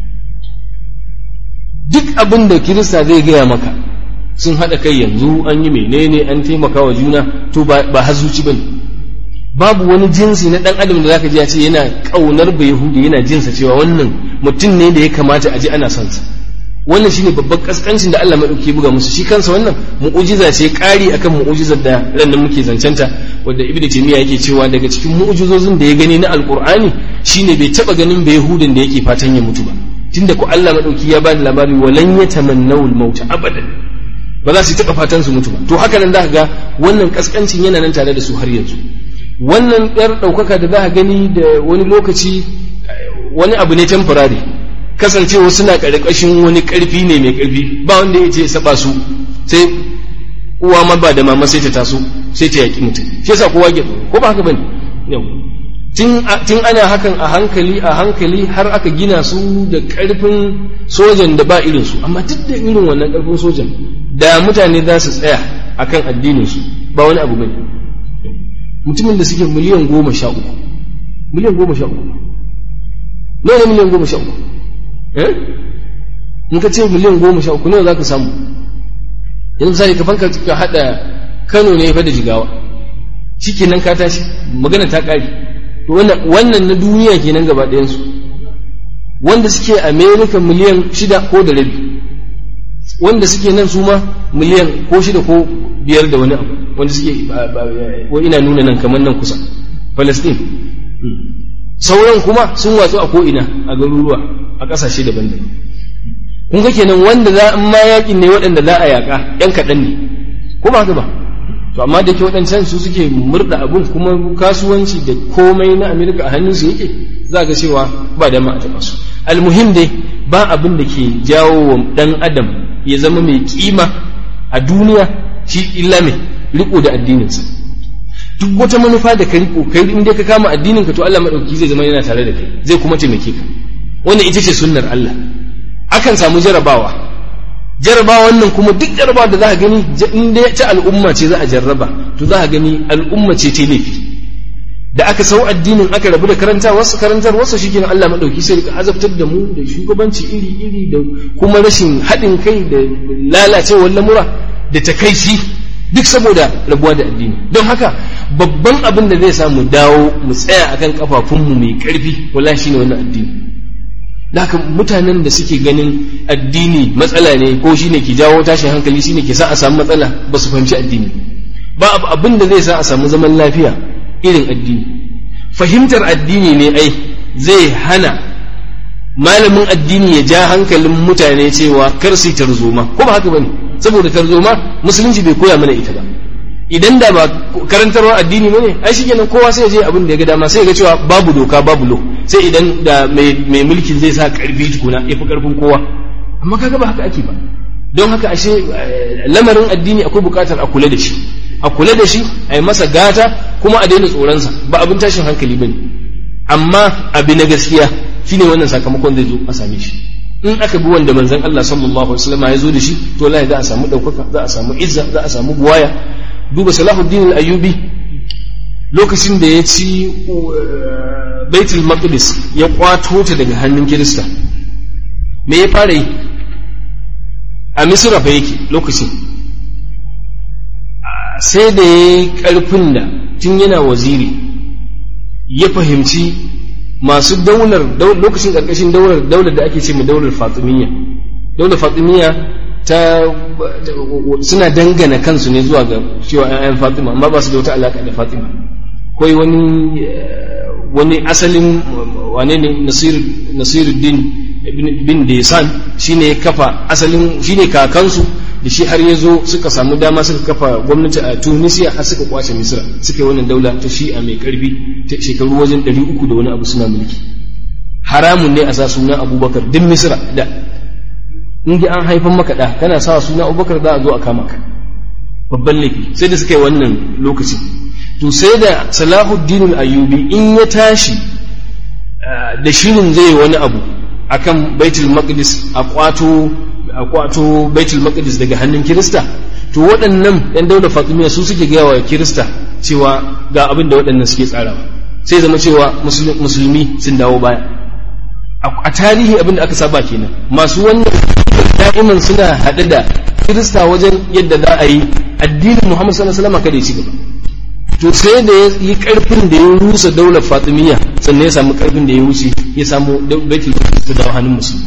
duk abin da kirista zai gaya maka sun haɗa kai yanzu an yi menene an taimaka wa juna to ba hazuci ba ne babu wani jinsi na ɗan adam da zaka ji ya ce yana ƙaunar bai hude yana jinsa cewa wannan mutum ne da ya kamata a ji ana son sa wannan shine babban kaskancin da Allah madauki buga musu shi kansa wannan mu'ujiza ce ƙari akan mu'ujizar da ran nan muke zancanta wanda ibnu taymiya yake cewa daga cikin mu'ujizozin da ya gani na alqur'ani shine bai taba ganin bai yahudin da yake fatan ya mutu ba tunda ko Allah madauki ya bada labari walan yatamannaw al-maut abadan ba za su taba fatan su mutu ba to haka nan zaka ga wannan kaskancin yana nan tare da su har yanzu wannan yar daukaka da zaka gani da wani lokaci wani abu ne temporary kasancewa suna ƙarƙashin wani ƙarfi ne mai ƙarfi ba wanda ya ce saba su sai uwa ma ba da mama sai ta taso sai ta yaƙi mutum shi yasa kowa ke ko ba haka bane yau tun ana hakan a hankali a hankali har aka gina su da ƙarfin sojan da ba irin su amma duk da irin wannan ƙarfin sojan da mutane za su tsaya akan addinin su ba wani abu bane mutumin da suke miliyan goma sha uku miliyan goma sha uku nawa ne miliyan goma sha uku in ka ce miliyan goma sha uku nawa za ka samu yanzu misali ka fanka ka haɗa kano ne fa da jigawa shi kenan ka tashi magana ta ƙare to wannan na duniya kenan gaba ɗayansu wanda suke america miliyan shida ko da rabi wanda suke nan su ma miliyan ko shida ko biyar da wani abu wanda suke ko ina nuna nan kamar nan kusa palestine sauran kuma sun watsu a ko'ina a garuruwa a ƙasashe daban-daban kun ga kenan wanda za in ma yakin ne waɗanda za a yaƙa ‘yan kaɗan ne ko ba haka ba to amma da ke waɗancan su suke murda abun kuma kasuwanci da komai na amerika a hannunsu yake za ga cewa ba dama a taɓa su almuhim dai ba abin da ke jawo wa ɗan adam ya zama mai kima a duniya shi illa mai riko da addininsa duk wata manufa da ka riko kai in dai ka kama addinin ka to Allah madauki zai zama yana tare da kai zai kuma taimake ka wannan ita ce sunnar Allah akan samu jarabawa jarabawa wannan kuma duk jarabawa da za ka gani in dai ta al'umma ce za a jarraba to za ka gani al'umma ce ta laifi da aka sau addinin aka rabu da karantarwarsa karantarwarsa shi kenan Allah madauki sai rika azabtar da mu da shugabanci iri iri da kuma rashin haɗin kai da lalacewar lamura da takaici duk saboda rabuwa da addini don haka babban abin da zai sa mu dawo mu tsaya akan kafafunmu mai karfi wallahi shine wannan addini haka mutanen da suke ganin addini matsala ne ko shine ke jawo tashin hankali shine ke sa a samu matsala ba su fahimci addini ba abin da zai sa a samu zaman lafiya irin addini fahimtar addini ne ai zai hana malamin addini ya ja hankalin mutane cewa kar su tarzoma ko ba haka bane saboda tarzoma musulunci bai koya mana ita ba idan da ba karantarwa addini bane ai shikenan kowa sai ya je abin da ya ga dama sai ya ga cewa babu doka babu lo sai idan da mai mulkin zai sa karfi tukuna ya fi karfin kowa amma kaga ba haka ake ba don haka ashe lamarin addini akwai bukatar a kula da shi a kula da shi a yi masa gata kuma a daina tsoronsa ba abin tashin hankali ba ne amma abi na gaskiya shine wannan sakamakon zai zo a same shi in aka bi wanda manzon Allah sallallahu alaihi wasallam ya zo da shi to wallahi za a samu daukaka za a samu izza za a samu buwaya duba Salahuddin al-Ayyubi lokacin da ya ci Baitul Maqdis ya kwato ta daga hannun Kirista me ya fara yi a Misra fa yake lokacin sai da ya yi ƙarfin da tun yana waziri ya fahimci masu daular lokacin ƙarƙashin daular daular da ake ce mai daular fatimiyya daular fatimiyya ta suna dangana kansu ne zuwa ga cewa ‘ya'yan fatima amma ba su da wata alaƙa da fatima kawai wani wani asalin wane ne nasiruddin bin desan shine ya kafa asalin shine kakansu da shi har ya zo suka samu dama suka kafa gwamnati a tunisia har suka kwace misira suka yi wannan daula ta shi'a mai karfi ta shekaru wajen ɗari uku da wani abu suna mulki haramun ne a sa sunan abubakar duk misira da in an haifan maka da kana sa sunan abubakar za a zo a kama ka babban laifi sai da suka yi wannan lokacin to sai da salahuddin ayyubi in ya tashi da shirin zai wani abu akan baitul maqdis a kwato a kwato baitul maqdis daga hannun kirista to waɗannan yan daular fatimiyya su suke gaya wa kirista cewa ga abin da waɗannan suke tsarawa sai zama cewa musulmi sun dawo baya a tarihi abin da aka saba kenan masu wannan da'iman suna haɗe da kirista wajen yadda za a yi addinin muhammad sallallahu alaihi wasallam kada ya ci gaba to sai da ya yi karfin da ya rusa daular fatimiyya sannan ya samu karfin da ya wuce ya samu baitul maqdis ta dawo hannun musulmi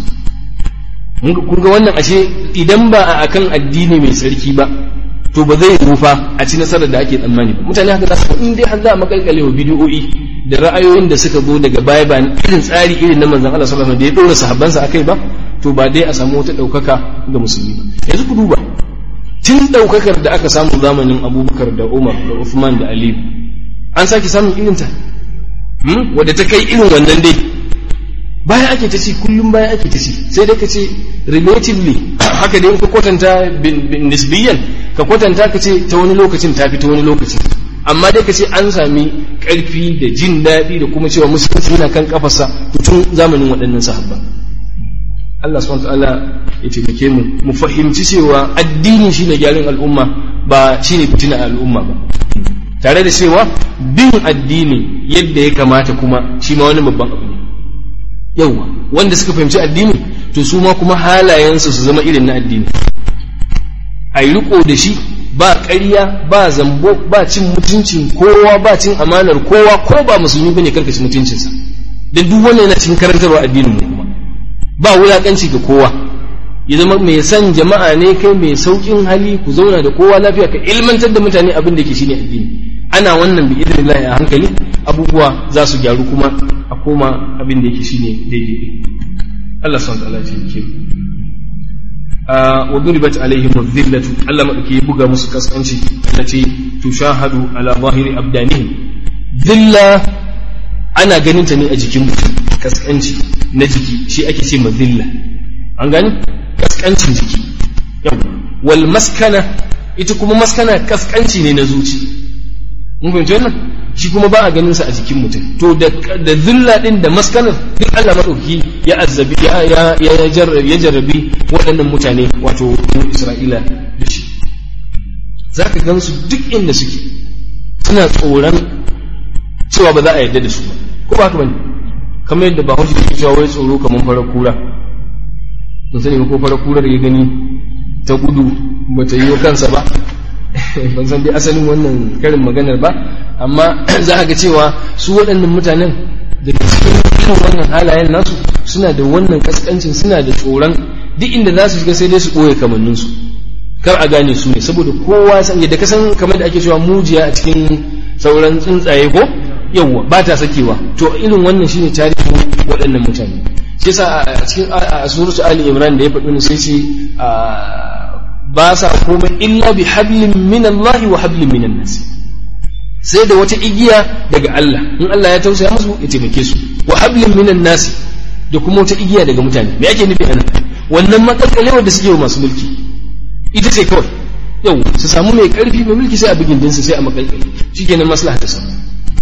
kun ga wannan ashe idan ba a akan addini mai sarki ba to ba zai rufa a ci nasarar da ake tsammani ba mutane haka za su in dai har za a makalkale wa bidiyoyi da ra'ayoyin da suka zo daga baya ba irin tsari irin na manzon Allah sallallahu alaihi wasallam da ya dora sahabbansa akai ba to ba dai a samu wata daukaka ga musulmi ba yanzu ku duba tun daukakar da aka samu zamanin Abubakar da Umar da Uthman da Ali an sake samun irin ta wadda ta kai irin wannan dai baya ake ta ci kullum baya ake ta ci sai dai ka ce relatively haka dai ka kwatanta nisbiyan ka kwatanta ka ce ta wani lokacin ta fi ta wani lokacin amma dai ka ce an sami karfi da jin daɗi da kuma cewa musulunci yana kan kafarsa tun zamanin waɗannan sahabba Allah subhanahu ta'ala ya taimake mu mu fahimci cewa addini shine gyaran al'umma ba shine fitina al'umma ba tare da cewa bin addini yadda ya kamata kuma shi ma wani babban abu ne yawa wanda suka fahimci addini to su ma kuma halayensu su zama irin na addini a yi riko da shi ba ƙarya ba zambo ba cin mutuncin kowa ba cin amanar kowa ko ba musulmi bane karkashi mutuncinsa dan duk wannan yana cikin karantarwa addinin mu kuma ba wulakanci ga kowa ya zama mai san jama'a ne kai mai saukin hali ku zauna da kowa lafiya ka ilmantar da mutane abin da ke shine addini ana wannan bi idnillahi a hankali abubuwa za su gyaru kuma a koma abin da yake shine daidai Allah subhanahu wa ta'ala ya ce wa duribat alaihim adh-dhillatu Allah madauki ya buga musu kaskanci allati tushahadu ala zahiri abdanihim dhilla ana ganin ta ne a jikin mutum kaskanci na jiki shi ake ce ma dhilla an gani kaskancin jiki yau wal maskana ita kuma maskana kaskanci ne na zuci mun fahimci wannan shi kuma ba a ganin sa a jikin mutum to da da zilla din da maskanar duk Allah madauki ya azzabi ya ya ya jarrabi waɗannan mutane wato Isra'ila da shi zaka gan su duk inda suke suna tsoron cewa ba za a yarda da su ba ko ba haka bane kamar yadda ba hujji ke cewa wai tsoro kamar fara kura mun sani ko fara kurar ya gani ta gudu bata yi wa kansa ba ban san dai asalin wannan karin maganar ba amma za ga cewa su waɗannan mutanen da cikin irin wannan halayen nasu suna da wannan kaskancin suna da tsoron duk inda za su shiga sai dai su ɓoye kamanninsu kar a gane su ne saboda kowa san yadda ka san kamar da ake cewa mujiya a cikin sauran tsuntsaye ko yawwa ba ta sakewa to irin wannan shine tarihin waɗannan mutane shi yasa a cikin a suratu ali imran da ya faɗi sai ce ba sa komai illa bi hablin min Allah wa hablin min nas sai da wata igiya daga Allah in Allah ya tausaya musu ya taimake su wa hablin min nas da kuma wata igiya daga mutane me ake nufi anan wannan makalkalewar da suke wa masu mulki ita ce kawai yau su samu mai karfi mai mulki sai a bugin dinsa sai a makalkali shikenan maslaha ta samu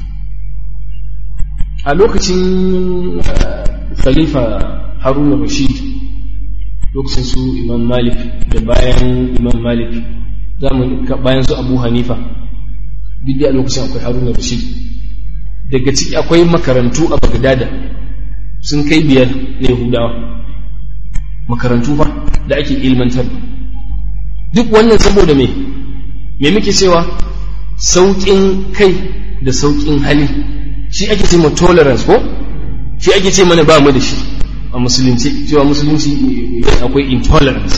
a lokacin khalifa haruna rashid lokacin su imam malik da bayan imam malik bayan su abu hanifa duk a lokacin akwai haruna rashid daga ciki akwai makarantu a bagdada sun kai biyar na yahudawa makarantu fa da ake ilmantar duk wannan saboda me me muke cewa sauƙin kai da sauƙin hali shi ake ce ma tolerance ko shi ake ce mana ba mu da shi a musulunci cewa musulunci akwai intolerance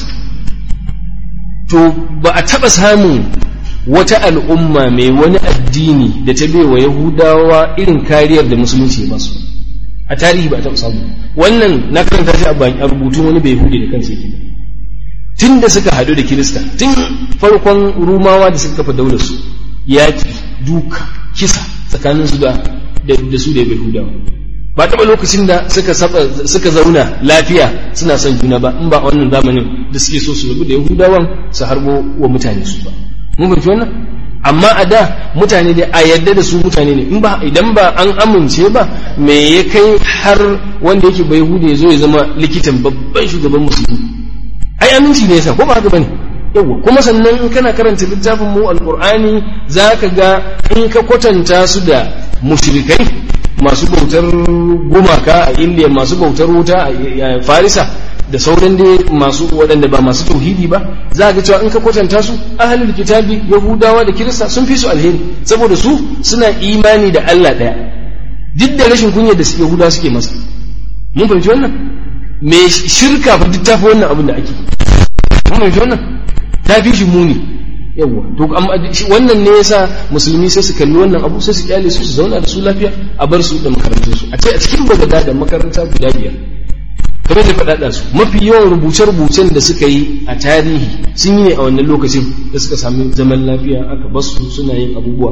to ba a taɓa samun wata al'umma mai wani addini da ta bai wa yahudawa irin kariyar da musulunci ba su a tarihi ba a taɓa samu wannan na karanta shi a rubutun wani bai yahudi da kansa yake tun da suka haɗu da kirista tun farkon rumawa da suka kafa daular su yaƙi duka kisa tsakanin su da da su da yahudawa ba taɓa lokacin da suka suka zauna lafiya suna son juna ba in ba a wannan zamanin da suke so su rabu da yahudawan su harbo wa mutane su ba mun fahimci wannan amma a da mutane da a yadda da su mutane ne in ba idan ba an amince ba me ya kai har wanda yake bai hude ya zo ya zama likitan babban shugaban musulmi ai aminci ne yasa ko ba haka bane yawa kuma sannan in kana karanta littafin mu alqur'ani zaka ga in ka kwatanta su da mushrikai masu bautar gumaka a indiya masu bautar wuta a farisa da sauran dai masu waɗanda ba masu tauhidi ba za ga cewa in ka kwatanta su ahlul kitabi yahudawa da kirista sun fi su alheri saboda su suna imani da Allah ɗaya duk da rashin kunya da yahudawa suke masa mun fahimci wannan me shirka fa duk tafi wannan abin da ake mun fahimci wannan ta fi shi muni yawa to wannan ne yasa musulmi sai su kalli wannan abu sai su kyale su su zauna da su lafiya a bar su da makarantun su a ce a cikin bagada da makaranta guda biyar kamar da faɗaɗa su mafi yawan rubuce-rubucen da suka yi a tarihi sun yi ne a wannan lokacin da suka sami zaman lafiya aka bar su suna yin abubuwa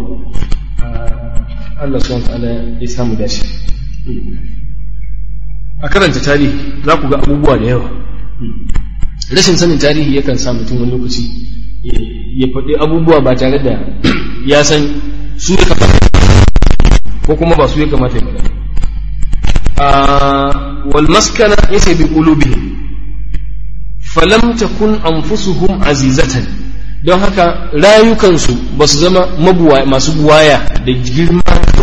Allah subhanahu ta'ala ya samu dace a karanta tarihi za ku ga abubuwa da yawa rashin sanin tarihi yakan sa mutum wani lokaci ya faɗi abubuwa ba tare da ya san su ya kamata ko kuma ba su ya kamata ya faɗa wal maskana yace bi qulubihim falam takun anfusuhum azizatan don haka rayukansu ba su zama mabuwa masu buwaya da girma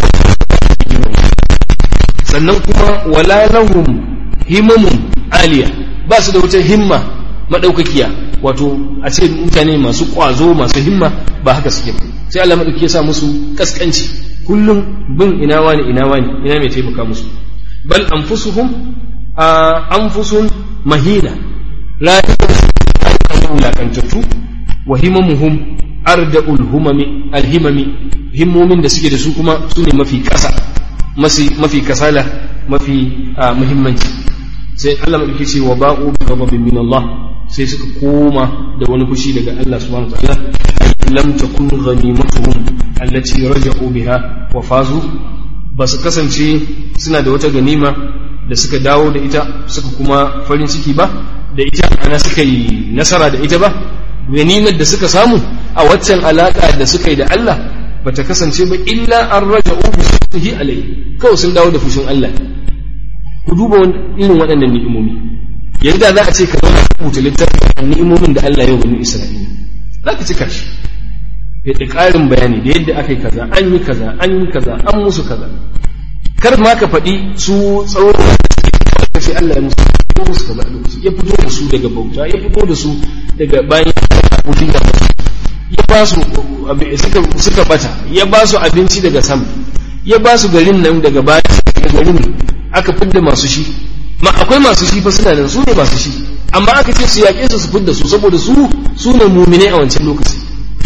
sannan kuma wala lahum himamun aliya ba su da wata himma madaukakiya wato a ce mutane masu kwazo masu himma ba haka suke ba sai Allah madauki ya sa musu kaskanci kullum bin ina wani ina wani ina mai taimaka musu bal anfusuhum anfusun mahina rayuwar wulakantattu wa himamuhum arda'ul humami alhimami himmomin da suke da su kuma su ne mafi kasa mafi kasala mafi muhimmanci sai Allah madauki ce wa ba'u bi ghadabin min Allah sai suka koma da wani fushi daga Allah subhanahu wa ta'ala lam takun ghanimatuhum allati raja'u biha wa fazu ba su kasance suna da wata ganima da suka dawo da ita suka kuma farin ciki ba da ita ana suka yi nasara da ita ba ganimar da suka samu a waccan alaka da suka yi da Allah ba ta kasance ba illa an raja'u bi shukrihi alayhi kawai sun dawo da fushin Allah ku duba irin waɗannan ni'imomi yanzu da za a ce ka zama rubuta littafin ni'imomin da Allah ya bani Isra'ila za ka cika shi da ƙarin bayani da yadda aka yi kaza an yi kaza an yi kaza an musu kaza kar ma ka faɗi su tsawon da sai Allah ya musu ya musu kaza lokaci ya fito da su daga bauta ya fito da su daga bayan abokin da ya ba su suka suka bata ya ba su abinci daga sama ya ba su garin nan daga bayan garin aka fidda masu shi ma akwai masu shi fa suna nan su ne masu shi amma aka ce su yaƙe su su fidda su saboda su su ne mumine a wancan lokaci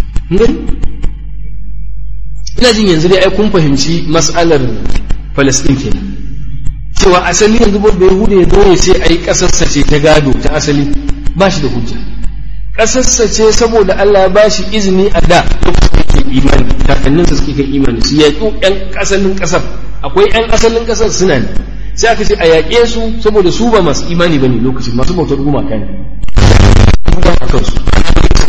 ina jin yanzu dai ai kun fahimci mas'alar Palestine kenan cewa asali yanzu ba da Yahuda ya zo ya ce ai kasarsa ce ta gado ta asali ba shi da hujja kasarsa ce saboda Allah ya bashi izini a da lokacin da yake imani kakanninsa suke kan imani su yaƙi ƴan asalin ƙasar akwai ƴan asalin ƙasar suna ne sai aka ce a yaƙe su saboda su ba masu imani bane lokacin masu bautar gumaka ne a kansu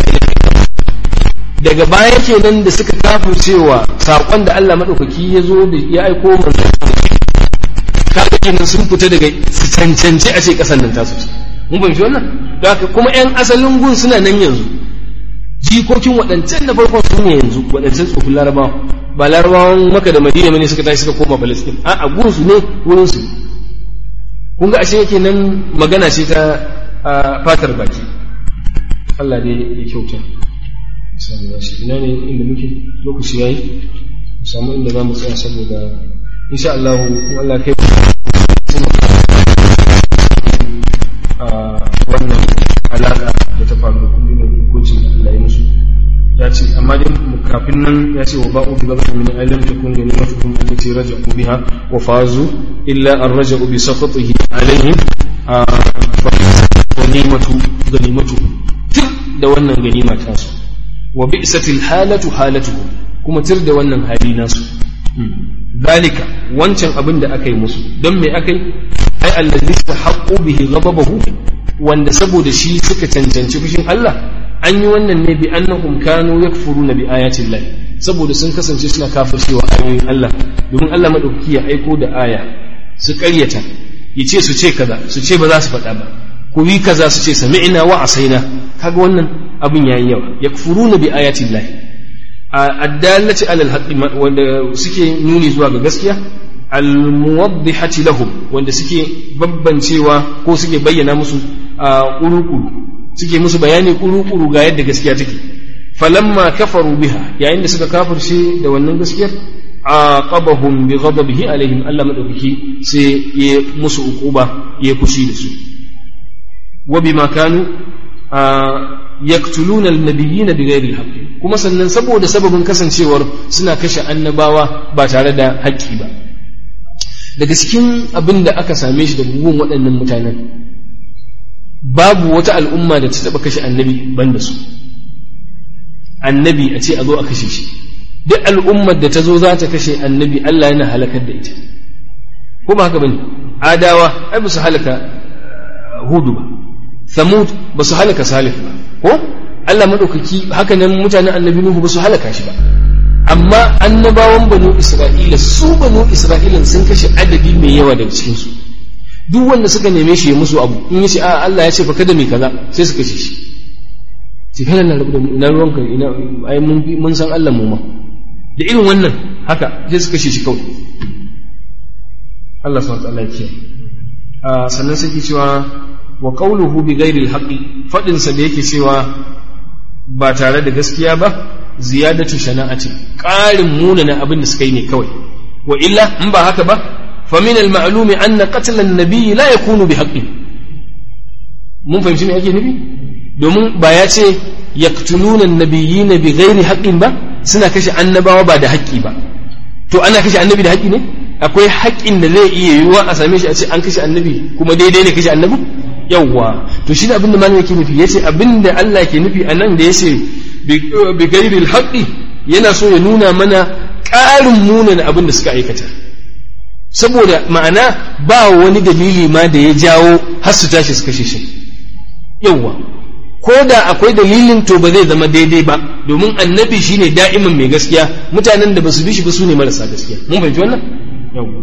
daga baya kenan da suka kafircewa saƙon da Allah maɗaukaki ya zo da ya aiko manzo kaga kenan sun fita daga su cancanci a ce ƙasar nan tasu ce mun fahimci wannan da haka kuma ƴan asalin gun suna nan yanzu jikokin waɗancan na farkon su ne yanzu waɗancan tsofin larabawa ba larabawan maka da madina ne suka tashi suka koma palestine a a gun su ne wurin su kun ga ashe yake nan magana ce ta fatar baki Allah dai ya kyauta ina ne inda muke lokaci yayi mu samu inda za mu tsaya saboda insha Allah in Allah kai wannan alaka da ta faru da kuma irin hukuncin da Allah ya musu ya ce amma dai kafin nan ya ce wa ba'u bi ghadabin min alam takun ganimatukum allati raja'u biha wa fazu illa an raja'u bi saqatihi alaihim fa ganimatu ganimatu da wannan ganima ta su wa bi'satil halatu halatuhu kuma tir da wannan hali nasu zalika wancan abin da aka yi musu don me aka yi ai allazi haqqu bihi ghadabahu wanda saboda shi suka cancanci fushin Allah an yi wannan ne bi annahum kanu yakfuruna bi ayati Allah saboda sun kasance suna kafircewa ayoyin Allah domin Allah madaukaki ya aiko da aya su ƙaryata yace su ce kaza su ce ba za su faɗa ba ku yi kaza su ce sami'na wa asaina kaga wannan abin yayi yawa yakfuruna bi ayati Allah addallati alal haqqi wanda suke nuni zuwa ga gaskiya almuwaddihati lahum wanda suke babbancewa ko suke bayyana musu kurukuru suke musu bayani kurukuru ga yadda gaskiya take falamma kafaru biha yayin da suka kafirce da wannan gaskiyar aqabahum bi ghadabihi alaihim Allah madaukaki sai ya musu uquba ya kushi da su wa bima kanu yaktuluna annabiyina bighairi alhaq kuma sannan saboda sababin kasancewar suna kashe annabawa ba tare da haƙƙi ba daga cikin abin da aka same shi da bugun waɗannan mutanen babu wata al'umma da ta taɓa kashe annabi ban da su annabi a ce a zo a kashe shi duk al'ummar da ta zo za ta kashe annabi Allah yana halakar da ita ko ba haka bane adawa ai ba su halaka hudu ba samud ba su halaka salih ba ko Allah madaukaki haka nan mutanen annabi nuhu ba su halaka shi ba amma annabawan banu isra'ila su banu isra'ilan sun kashe adadi mai yawa daga cikin su duk wanda suka neme shi ya musu abu in yace a Allah ya ce fa kada mai kaza sai su kashe shi sai kana na rabu da mu ina ruwanka ina ai mun mun san Allah mu ma da irin wannan haka sai su kashe shi kawai Allah subhanahu wa ta'ala ya kiyaye sannan sai ke cewa wa qawluhu bi ghairi al-haqqi fadin sa da yake cewa ba tare da gaskiya ba ziyadatu shana'ati ƙarin munana abin da suka yi ne kawai wa illa in ba haka ba fa min al-ma'lumi anna qatl an-nabi la yakunu bi haqqin mun fahimci me ake nufi domin ba ya ce yaqtuluna an-nabiyina bi ghairi haqqin ba suna kashe annabawa ba da haƙƙi ba to ana kashe annabi da haƙƙi ne akwai haƙƙin da zai iya yiwuwa a same shi a ce an kashe annabi kuma daidai ne kashe annabi yawwa to shi ne abin da malamin yake nufi yace abin da Allah ke nufi a nan da yace bi gairil haqqi yana so ya nuna mana ƙarin munin abin da suka aikata saboda ma'ana ba wani dalili ma da ya jawo har su tashi su kashe shi yawwa ko da akwai dalilin to ba zai zama daidai ba domin annabi shine da'iman mai gaskiya mutanen da basu bi shi ba su ne marasa gaskiya mun fahimci wannan yawwa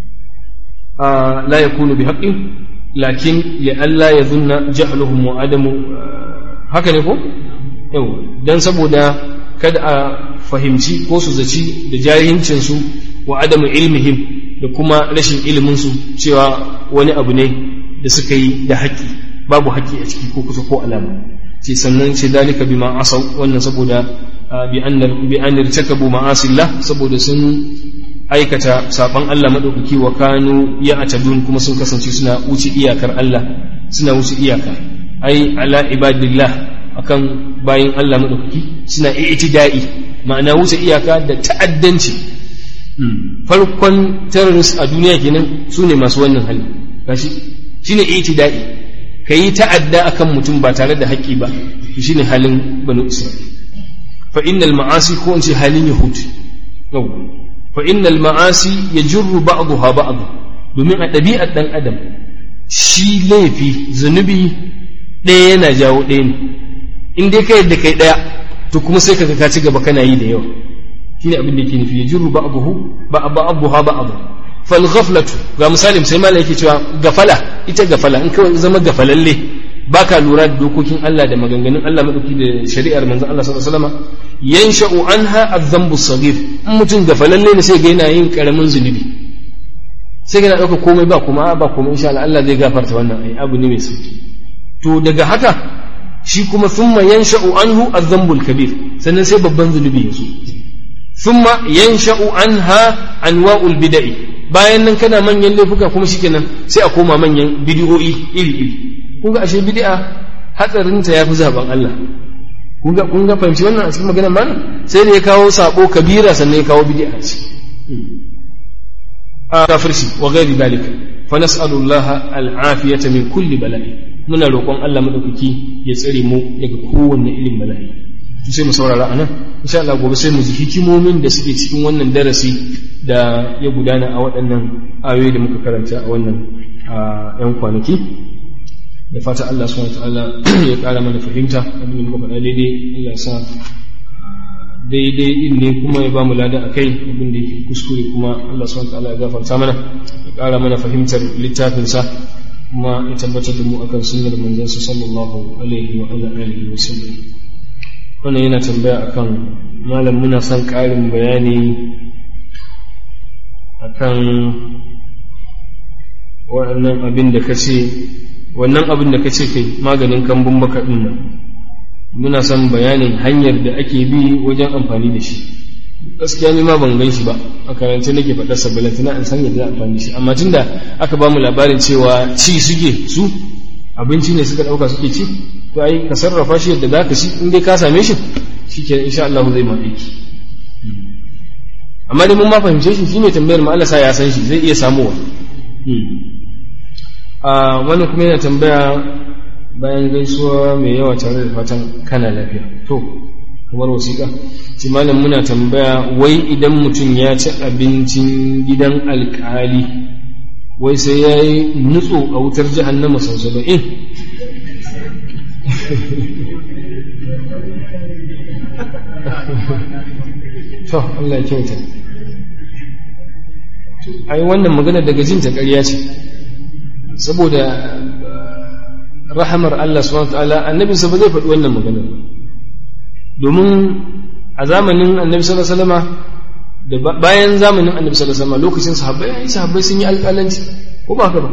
la yakunu bi haqqin lakin ya Allah ya zunna jahluhum wa adamu haka ne ko yau dan saboda kada a fahimci ko su zaci da jahilcin su wa adamu ilmihim da kuma rashin ilimin su cewa wani abu ne da suka yi da haƙƙi babu haƙƙi a ciki ko kusa ko alama ce sannan ce dalika bima asau wannan saboda bi an bi an irtakabu ma'asillah saboda sun aikata saban Allah madaukaki wa kanu ya atadun kuma sun kasance suna wuce iyakar Allah suna wuce iyaka ai ala ibadillah akan bayin Allah madaukaki suna i'tida'i ma'ana wuce iyaka da ta'addanci farkon terrorist a duniya kenan su ne masu wannan hali gashi shine i'tida'i kayi ta'adda akan mutum ba tare da haƙƙi ba shine halin banu isra'il fa innal ma'asi ko in ce halin yahud fa innal ma'asi yajurru ba'daha ba'd domin a ɗabi'ar ɗan adam shi laifi zunubi ɗaya yana jawo ɗaya ne in dai kai da kai ɗaya to kuma sai kaga ka ci gaba kana yi da yawa shine abin da yake nufi yajiru ba'dahu ba'daha ba'd fal ghaflatu ga misali sai malai yake cewa gafala ita gafala in kawai zama gafalalle baka lura da dokokin Allah da maganganun Allah madauki da shari'ar manzon Allah sallallahu alaihi wasallam yansha'u anha adh-dhanbu as-saghir in mutum gafalalle ne sai ga yana yin karamin zunubi sai ga dauka komai ba kuma ba kuma insha Allah Allah zai gafarta wannan ai abu ne mai sauki to daga haka shi kuma thumma yansha'u anhu adh-dhanbu al-kabir sannan sai babban zunubi ya zo thumma yansha'u anha anwa'ul bid'i bayan nan kana manyan laifuka kuma shikenan sai a koma manyan bid'o'i iri iri kun ga ashe bid'a hatsarin ta yafi zaben Allah kun ga kun ga fahimci wannan a cikin maganar malam sai da ya kawo sabo kabira sannan ya kawo bid'a ce a kafirci wa ghairi dalika fa nas'alu Allah al-afiyata min kulli bala'i muna roƙon Allah madaukaki ya tsare mu daga kowanne irin bala'i to sai mu saurara anan insha Allah gobe sai mu ji hikimomin da suke cikin wannan darasi da ya gudana a waɗannan ayoyi da muka karanta a wannan yan kwanaki da fata Allah subhanahu ta'ala ya ƙara mana fahimta abin da muka faɗa daidai Allah ya sa daidai din ne kuma ya ba mu lada a kai abin da yake kuskure kuma Allah subhanahu ta'ala ya gafarta mana ya ƙara mana fahimtar littafinsa kuma ya tabbatar da mu akan sunnar manzansa sallallahu alaihi wa ala alihi wa sallam wannan yana tambaya akan malam muna son ƙarin bayani akan waɗannan abin da ka ce wannan abin da ka ce kai maganin kambun baka ɗin nan muna son bayanin hanyar da ake bi wajen amfani da shi gaskiya ni ma ban gan shi ba a karance nake faɗar sabbalanta na an san yadda za amfani da shi amma tunda aka ba mu labarin cewa ci suke su abinci ne suka ɗauka suke ci to ai ka sarrafa shi yadda za ka ci in dai ka same shi shike insha Allah zai ma aiki amma dai mun ma fahimce shi shi mai tambayar ma Allah sa ya san shi zai iya samuwa a wannan kuma yana tambaya bayan gaisuwa mai yawa tare da fatan kana lafiya to kamar wasiƙa ce malam muna tambaya wai idan mutum ya ci abincin gidan alƙali wai sai ya yi nutso a wutar jahannama sau saba'in to Allah ya kyauta ai wannan magana daga jin ta ƙarya ce saboda rahamar Allah subhanahu ta'ala annabi sa ba zai faɗi wannan magana domin a zamanin annabi sallallahu alaihi wasallama da bayan zamanin annabi sallallahu alaihi wasallama lokacin sahabbai ai sahabbai sun yi alƙalanci ko ba haka ba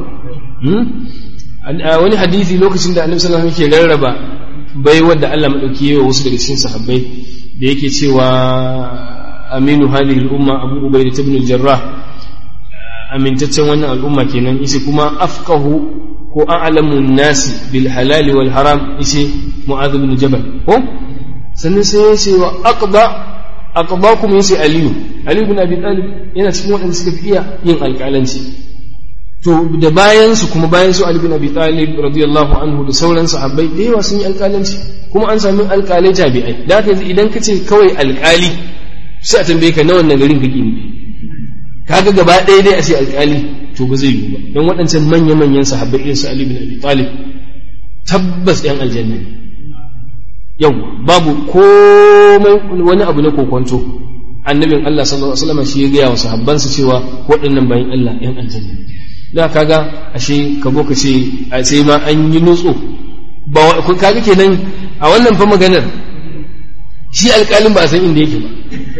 wani hadisi lokacin da annabi sallallahu alaihi wasallam yake rarraba bai wanda Allah madauki yawa wasu daga cikin sahabbai da yake cewa aminu hadhihi al-umma abu ubaidah ibn al-jarrah amintaccen wannan al'umma kenan ishe kuma afqahu ko a'lamu nasi bil halal wal haram ishe mu'adh ibn jabal ko sannan sai ya ce wa aqda aqdakum yace aliyu ali ibn abi talib yana cikin waɗanda suka fi iya yin alƙalanci to da bayan su kuma bayan su ali ibn abi talib radiyallahu anhu da sauran sahabbai da yawa sun yi alƙalanci kuma an sami alƙalai tabi'ai da haka idan ka ce kawai alƙali sai a tambaye ka na wannan garin kake nufi kaga gaba ɗaya dai a ce alƙali to ba zai yiwu ba don waɗancan manya-manyan sahabbai irin su Ali bin Abi Talib tabbas ɗan aljanna ne yau babu komai wani abu na kokonto annabin Allah sallallahu alaihi wasallam shi ya gaya wa sahabbansa cewa waɗannan bayan Allah ɗan aljanna ne da kaga ashe ka zo ka ce a sai ma an yi nutso ba kaga kenan a wannan fa maganar shi alƙalin ba a san inda yake ba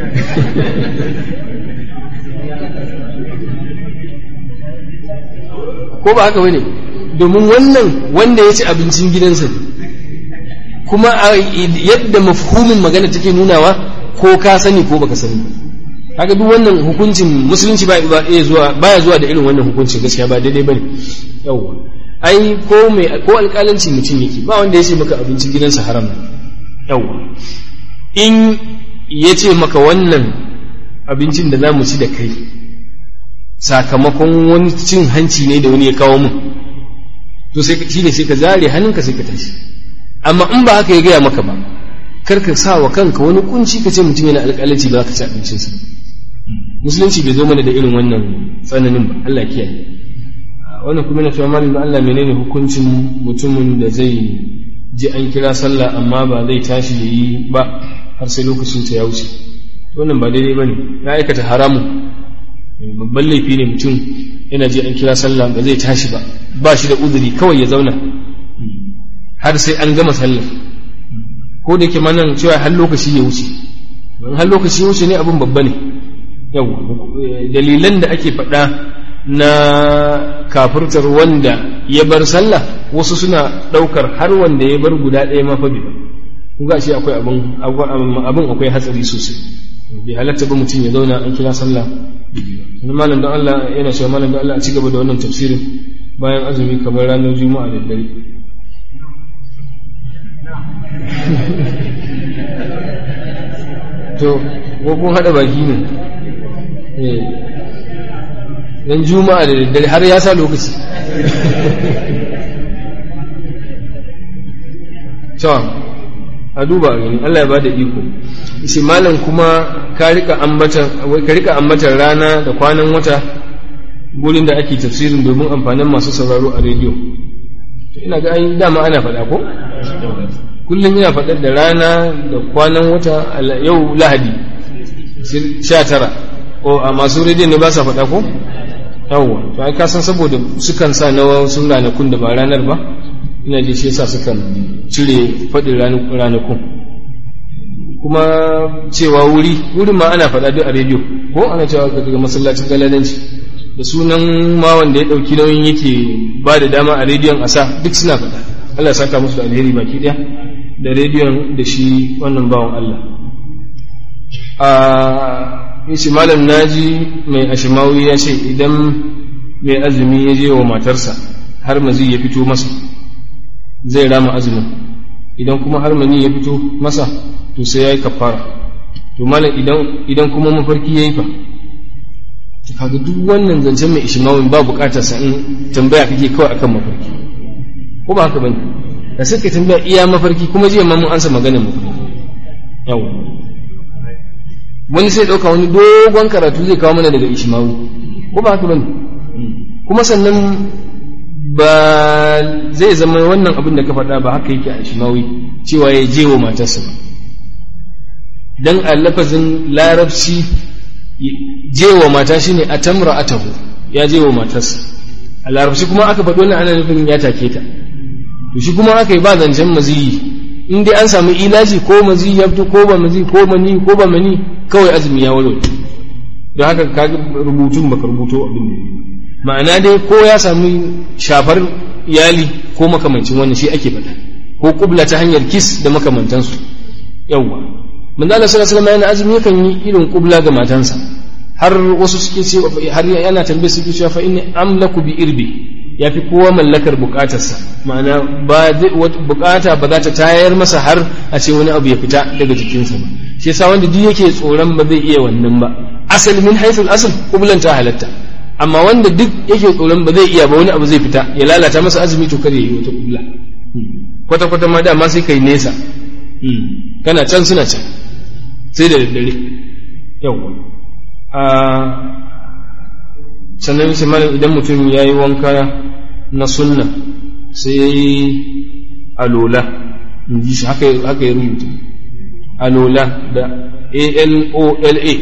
ko ba haka bane domin wannan wanda ya ci abincin gidansa ne kuma yadda mafhumin magana take nunawa ko ka sani ko baka sani haka duk wannan hukuncin musulunci ba iya zuwa baya zuwa da irin wannan hukuncin gaskiya ba daidai bane yawa ai ko mai ko alƙalanci mutum yake ba wanda ya ce maka abincin gidansa haram ne yawa in ya ce maka wannan abincin da za mu ci da kai sakamakon wani cin hanci ne da wani ya kawo mun to sai shi ne sai ka zare hannunka sai ka tashi amma in ba haka ya gaya maka ba kar ka sa wa kanka wani kunci ka ce mutum yana alƙalanci ba ka ci abincinsa musulunci bai zo mana da irin wannan tsananin ba Allah kiyaye wannan kuma na cewa malamin Allah menene hukuncin mutumin da zai ji an kira sallah amma ba zai tashi ya yi ba har sai lokacin ta ya wuce wannan ba daidai bane ya aikata haramu babban laifi ne mutum yana je an kira sallah ba zai tashi ba ba shi da uzuri kawai ya zauna har sai an gama sallah ko da yake nan cewa har lokaci ya wuce in har lokaci ya wuce ne abin babba ne yau dalilan da ake faɗa na kafirtar wanda ya bar sallah wasu suna ɗaukar har wanda ya bar guda ɗaya ma fa bi kun ga shi akwai abin abin akwai hatsari sosai bai halatta ba mutum ya zauna an kira sallah wani malam don Allah yana cewa malam don Allah a ci gaba da wannan tafsirin bayan azumi kamar ranar juma'a da dare to ko kun haɗa baki ne dan juma'a da daddare har ya sa lokaci to a duba gani Allah ya bada iko shi malam kuma ka rika ambatan ka rika ambatan rana da kwanan wata gurin da ake tafsirin domin amfanin masu sauraro a rediyo ina ga ai dama ana faɗa ko kullum ina faɗar da rana da kwanan wata yau lahadi sha tara ko a masu rediyon ne ba sa faɗa ko yawwa to ai ka san saboda sukan sa na wasu ranakun da ba ranar ba ina ji shi yasa sukan cire faɗin ranakun kuma cewa wuri wurin ma ana faɗa duk a rediyo ko ana cewa daga masallacin galadanci da sunan ma wanda ya ɗauki nauyin yake ba da dama a rediyon a sa duk suna faɗa Allah saka musu da alheri baki ɗaya da rediyon da shi wannan bawan Allah a yace malam naji mai ashimawi ya ce idan mai azumi ya je wa matarsa har mazi ya fito masa zai rama azumin idan kuma har mani ya fito masa to sai ya yi kafara to malam idan idan kuma mafarki ya yi fa kaga duk wannan zancen mai ishimawin ba bukatar sa in tambaya kake kawai akan mafarki ko ba haka bane da sai ka tambaya iya mafarki kuma jiya ma mun ansa maganar mafarki yawa wani sai ɗauka wani dogon karatu zai kawo mana daga ishimawu ko ba haka bane kuma sannan ba zai zama wannan abin da ka faɗa ba haka yake a ishimawi cewa ya je wa matarsa ba dan a lafazin larabci je wa mata shine a tamra atahu ya je wa matarsa a larabci kuma aka faɗi wannan ana nufin ya take ta to shi kuma aka yi ba zancen maziyi in dai an samu ilaji ko maziyi ya fito ko ba maziyi ko mani ko ba mani kawai azumi ya walwale don haka ka rubutun baka rubuto abin da ma'ana dai ko ya samu shafar iyali ko makamancin wannan shi ake faɗa ko kubla ta hanyar kis da makamantansu yawwa manzo Allah sallallahu alaihi wasallam yana azumi yakan yi irin kubla ga matansa har wasu suke ce har yana tambaye suke cewa fa inni amlaku bi irbi yafi kowa mallakar bukatarsa ma'ana ba bukata ba za ta tayar masa har a ce wani abu ya fita daga jikinsa ba shi yasa wanda duk yake tsoron ba zai iya wannan ba asal min haythul asl kublan ta halatta amma wanda duk yake tsoron ba zai iya ba wani abu zai fita ya lalata masa azumi to kada ya yi wata kubla kwata kwata ma dama sai kai nesa kana can suna can sai da daddare yawwa sannan sai malam idan mutum ya yi wanka na sunna sai ya yi alola in ji shi haka ya rubuta alola da a-l-o-l-a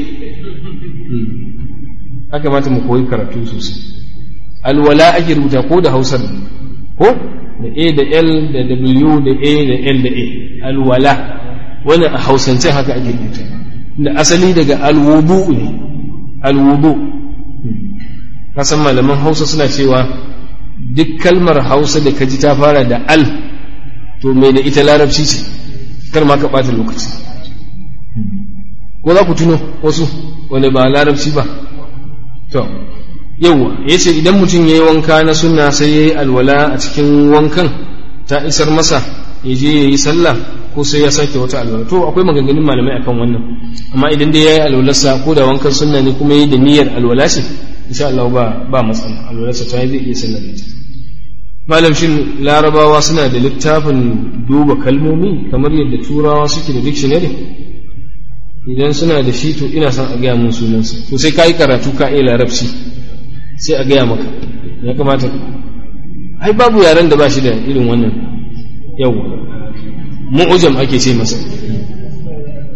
haka mata mu koyi karatu sosai alwala ake rubuta ko da hausar ko da a da l da w da a da l da a alwala wannan a hausance haka ake rubuta da asali daga alwudu ne alwudu kasan malaman hausa suna cewa duk kalmar hausa da kaji ta fara da al to mai da ita larabci ce kar ma ka ɓata lokaci ko za ku tuno wasu wanda ba larabci ba to yauwa ya ce idan mutum ya yi wanka na sunna sai ya yi alwala a cikin wankan ta isar masa ya je ya yi sallah ko sai ya sake wata alwala to akwai maganganun malamai akan wannan amma idan dai ya yi alwalarsa ko da wankan sunna ne kuma ya yi da niyyar alwala ce insha Allah ba ba matsala alwalarsa ta yi zai iya sallar ita malam shin larabawa suna da littafin duba kalmomi kamar yadda turawa suke da dictionary idan suna da shi to ina son a gaya mun sunansa to sai ka yi karatu ka iya larabci sai a gaya maka ya kamata ai babu yaren da ba shi da irin wannan yau mu'ujam ake ce masa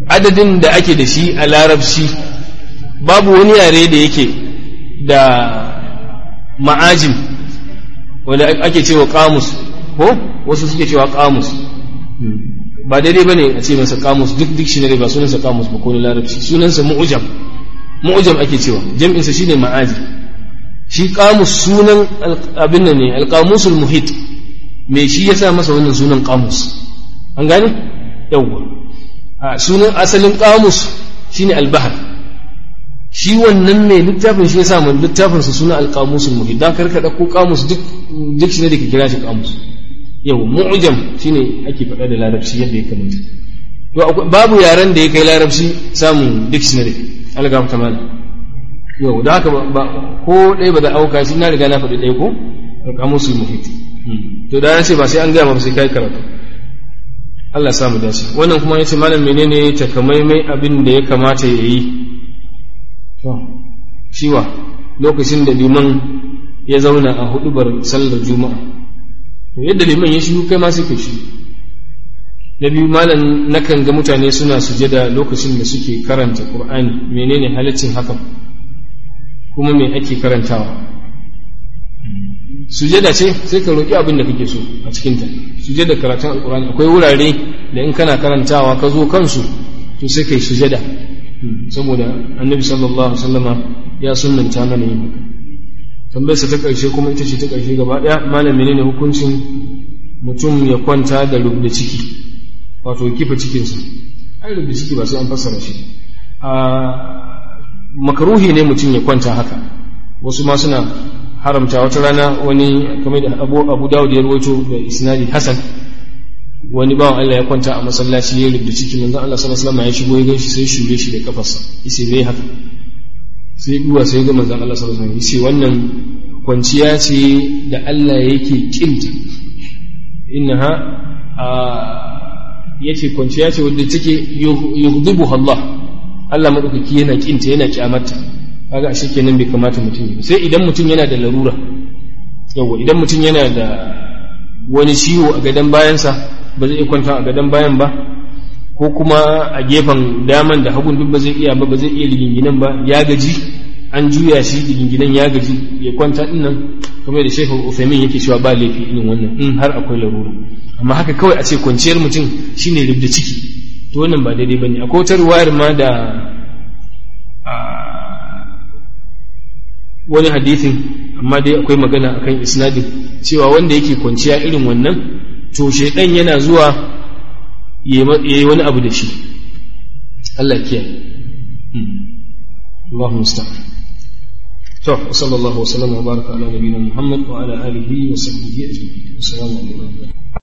adadin da ake da shi a larabci babu wani yare da yake da ma'ajin wanda ake cewa kamus ko wasu suke cewa kamus ba daidai bane a ce masa kamus duk dictionary ba sunansa kamus ba ko na larabci sunansa mu'jam mu'jam ake cewa jam'insa shine ma'aji shi kamus sunan abin nan ne alqamusul muhit me shi yasa masa wannan sunan kamus an gane yawwa a sunan asalin kamus shine albahar shi wannan mai littafin shi yasa mun littafin sa sunan alqamusul muhit dan karka dauko kamus duk duk shi ne da ke kira shi kamus yau mu'jam shine ake faɗa da larabci yadda ya kamata to babu yaren da ya kai larabci samun dictionary algam ta mana yau da haka ba ko ɗaya ba da auka shi na riga na faɗi ɗaya ko alqamusul muhit to da ce ba sai an gaya ba sai kai karatu Allah ya samu dace wannan kuma yace malam menene takamaimai abin da ya kamata ya yi to shiwa lokacin da liman ya zauna a hudubar sallar juma'a to yadda liman ya shiru kai ma sai ka shi na biyu malam nakan ga mutane suna sujada lokacin da suke karanta qur'ani menene halaccin hakan kuma me ake karantawa sujada ce sai ka roƙi abin da kake so a cikinta sujada karatun alkurani akwai wurare da in kana karantawa ka zo kansu to sai kai sujada saboda annabi sallallahu alaihi wasallama ya sunnanta mana yin haka tambayarsa ta ƙarshe kuma ita ce ta ƙarshe gaba ɗaya malam menene hukuncin mutum ya kwanta da rubda ciki wato kifa cikinsa ai rubda ciki ba sai an fassara shi makaruhi ne mutum ya kwanta haka wasu ma suna haramta wata rana wani kamar da abu abu dawud ya rawaito da isnadi hasan wani bawan Allah ya kwanta a masallaci ya rubuta ciki manzon Allah sallallahu alaihi wasallam ya shigo ya ganshi sai shure shi da kafarsa yace bai haka sai duwa sai ga manzon Allah sallallahu alaihi wasallam yace wannan kwanciya ce da Allah yake kinta innaha yace kwanciya ce wadda take yughdibu Allah Allah madaukaki yana kinta yana kyamarta kaga ashe kenan bai kamata mutum yi sai idan mutum yana da larura yawa idan mutum yana da wani ciwo a gadon bayansa ba zai iya kwanta a gadon bayan ba ko kuma a gefen daman da hagun duk ba zai iya ba ba zai iya liginginan ba ya gaji an juya shi liginginan ya gaji ya kwanta din nan kamar da shekul ufemin yake cewa ba laifi irin wannan in har akwai larura amma haka kawai a ce kwanciyar mutum shine rubda ciki to wannan ba daidai bane akwai wata ruwayar ma da wani hadithin amma dai akwai magana akan isnadin cewa wanda yake kwanciya irin wannan to shaidan yana zuwa ya yi wani abu da shi Allah kiyaye Allahu musta'an to sallallahu wa sallama wa baraka ala nabiyina Muhammad wa ala alihi wa sahbihi ajma'in assalamu alaikum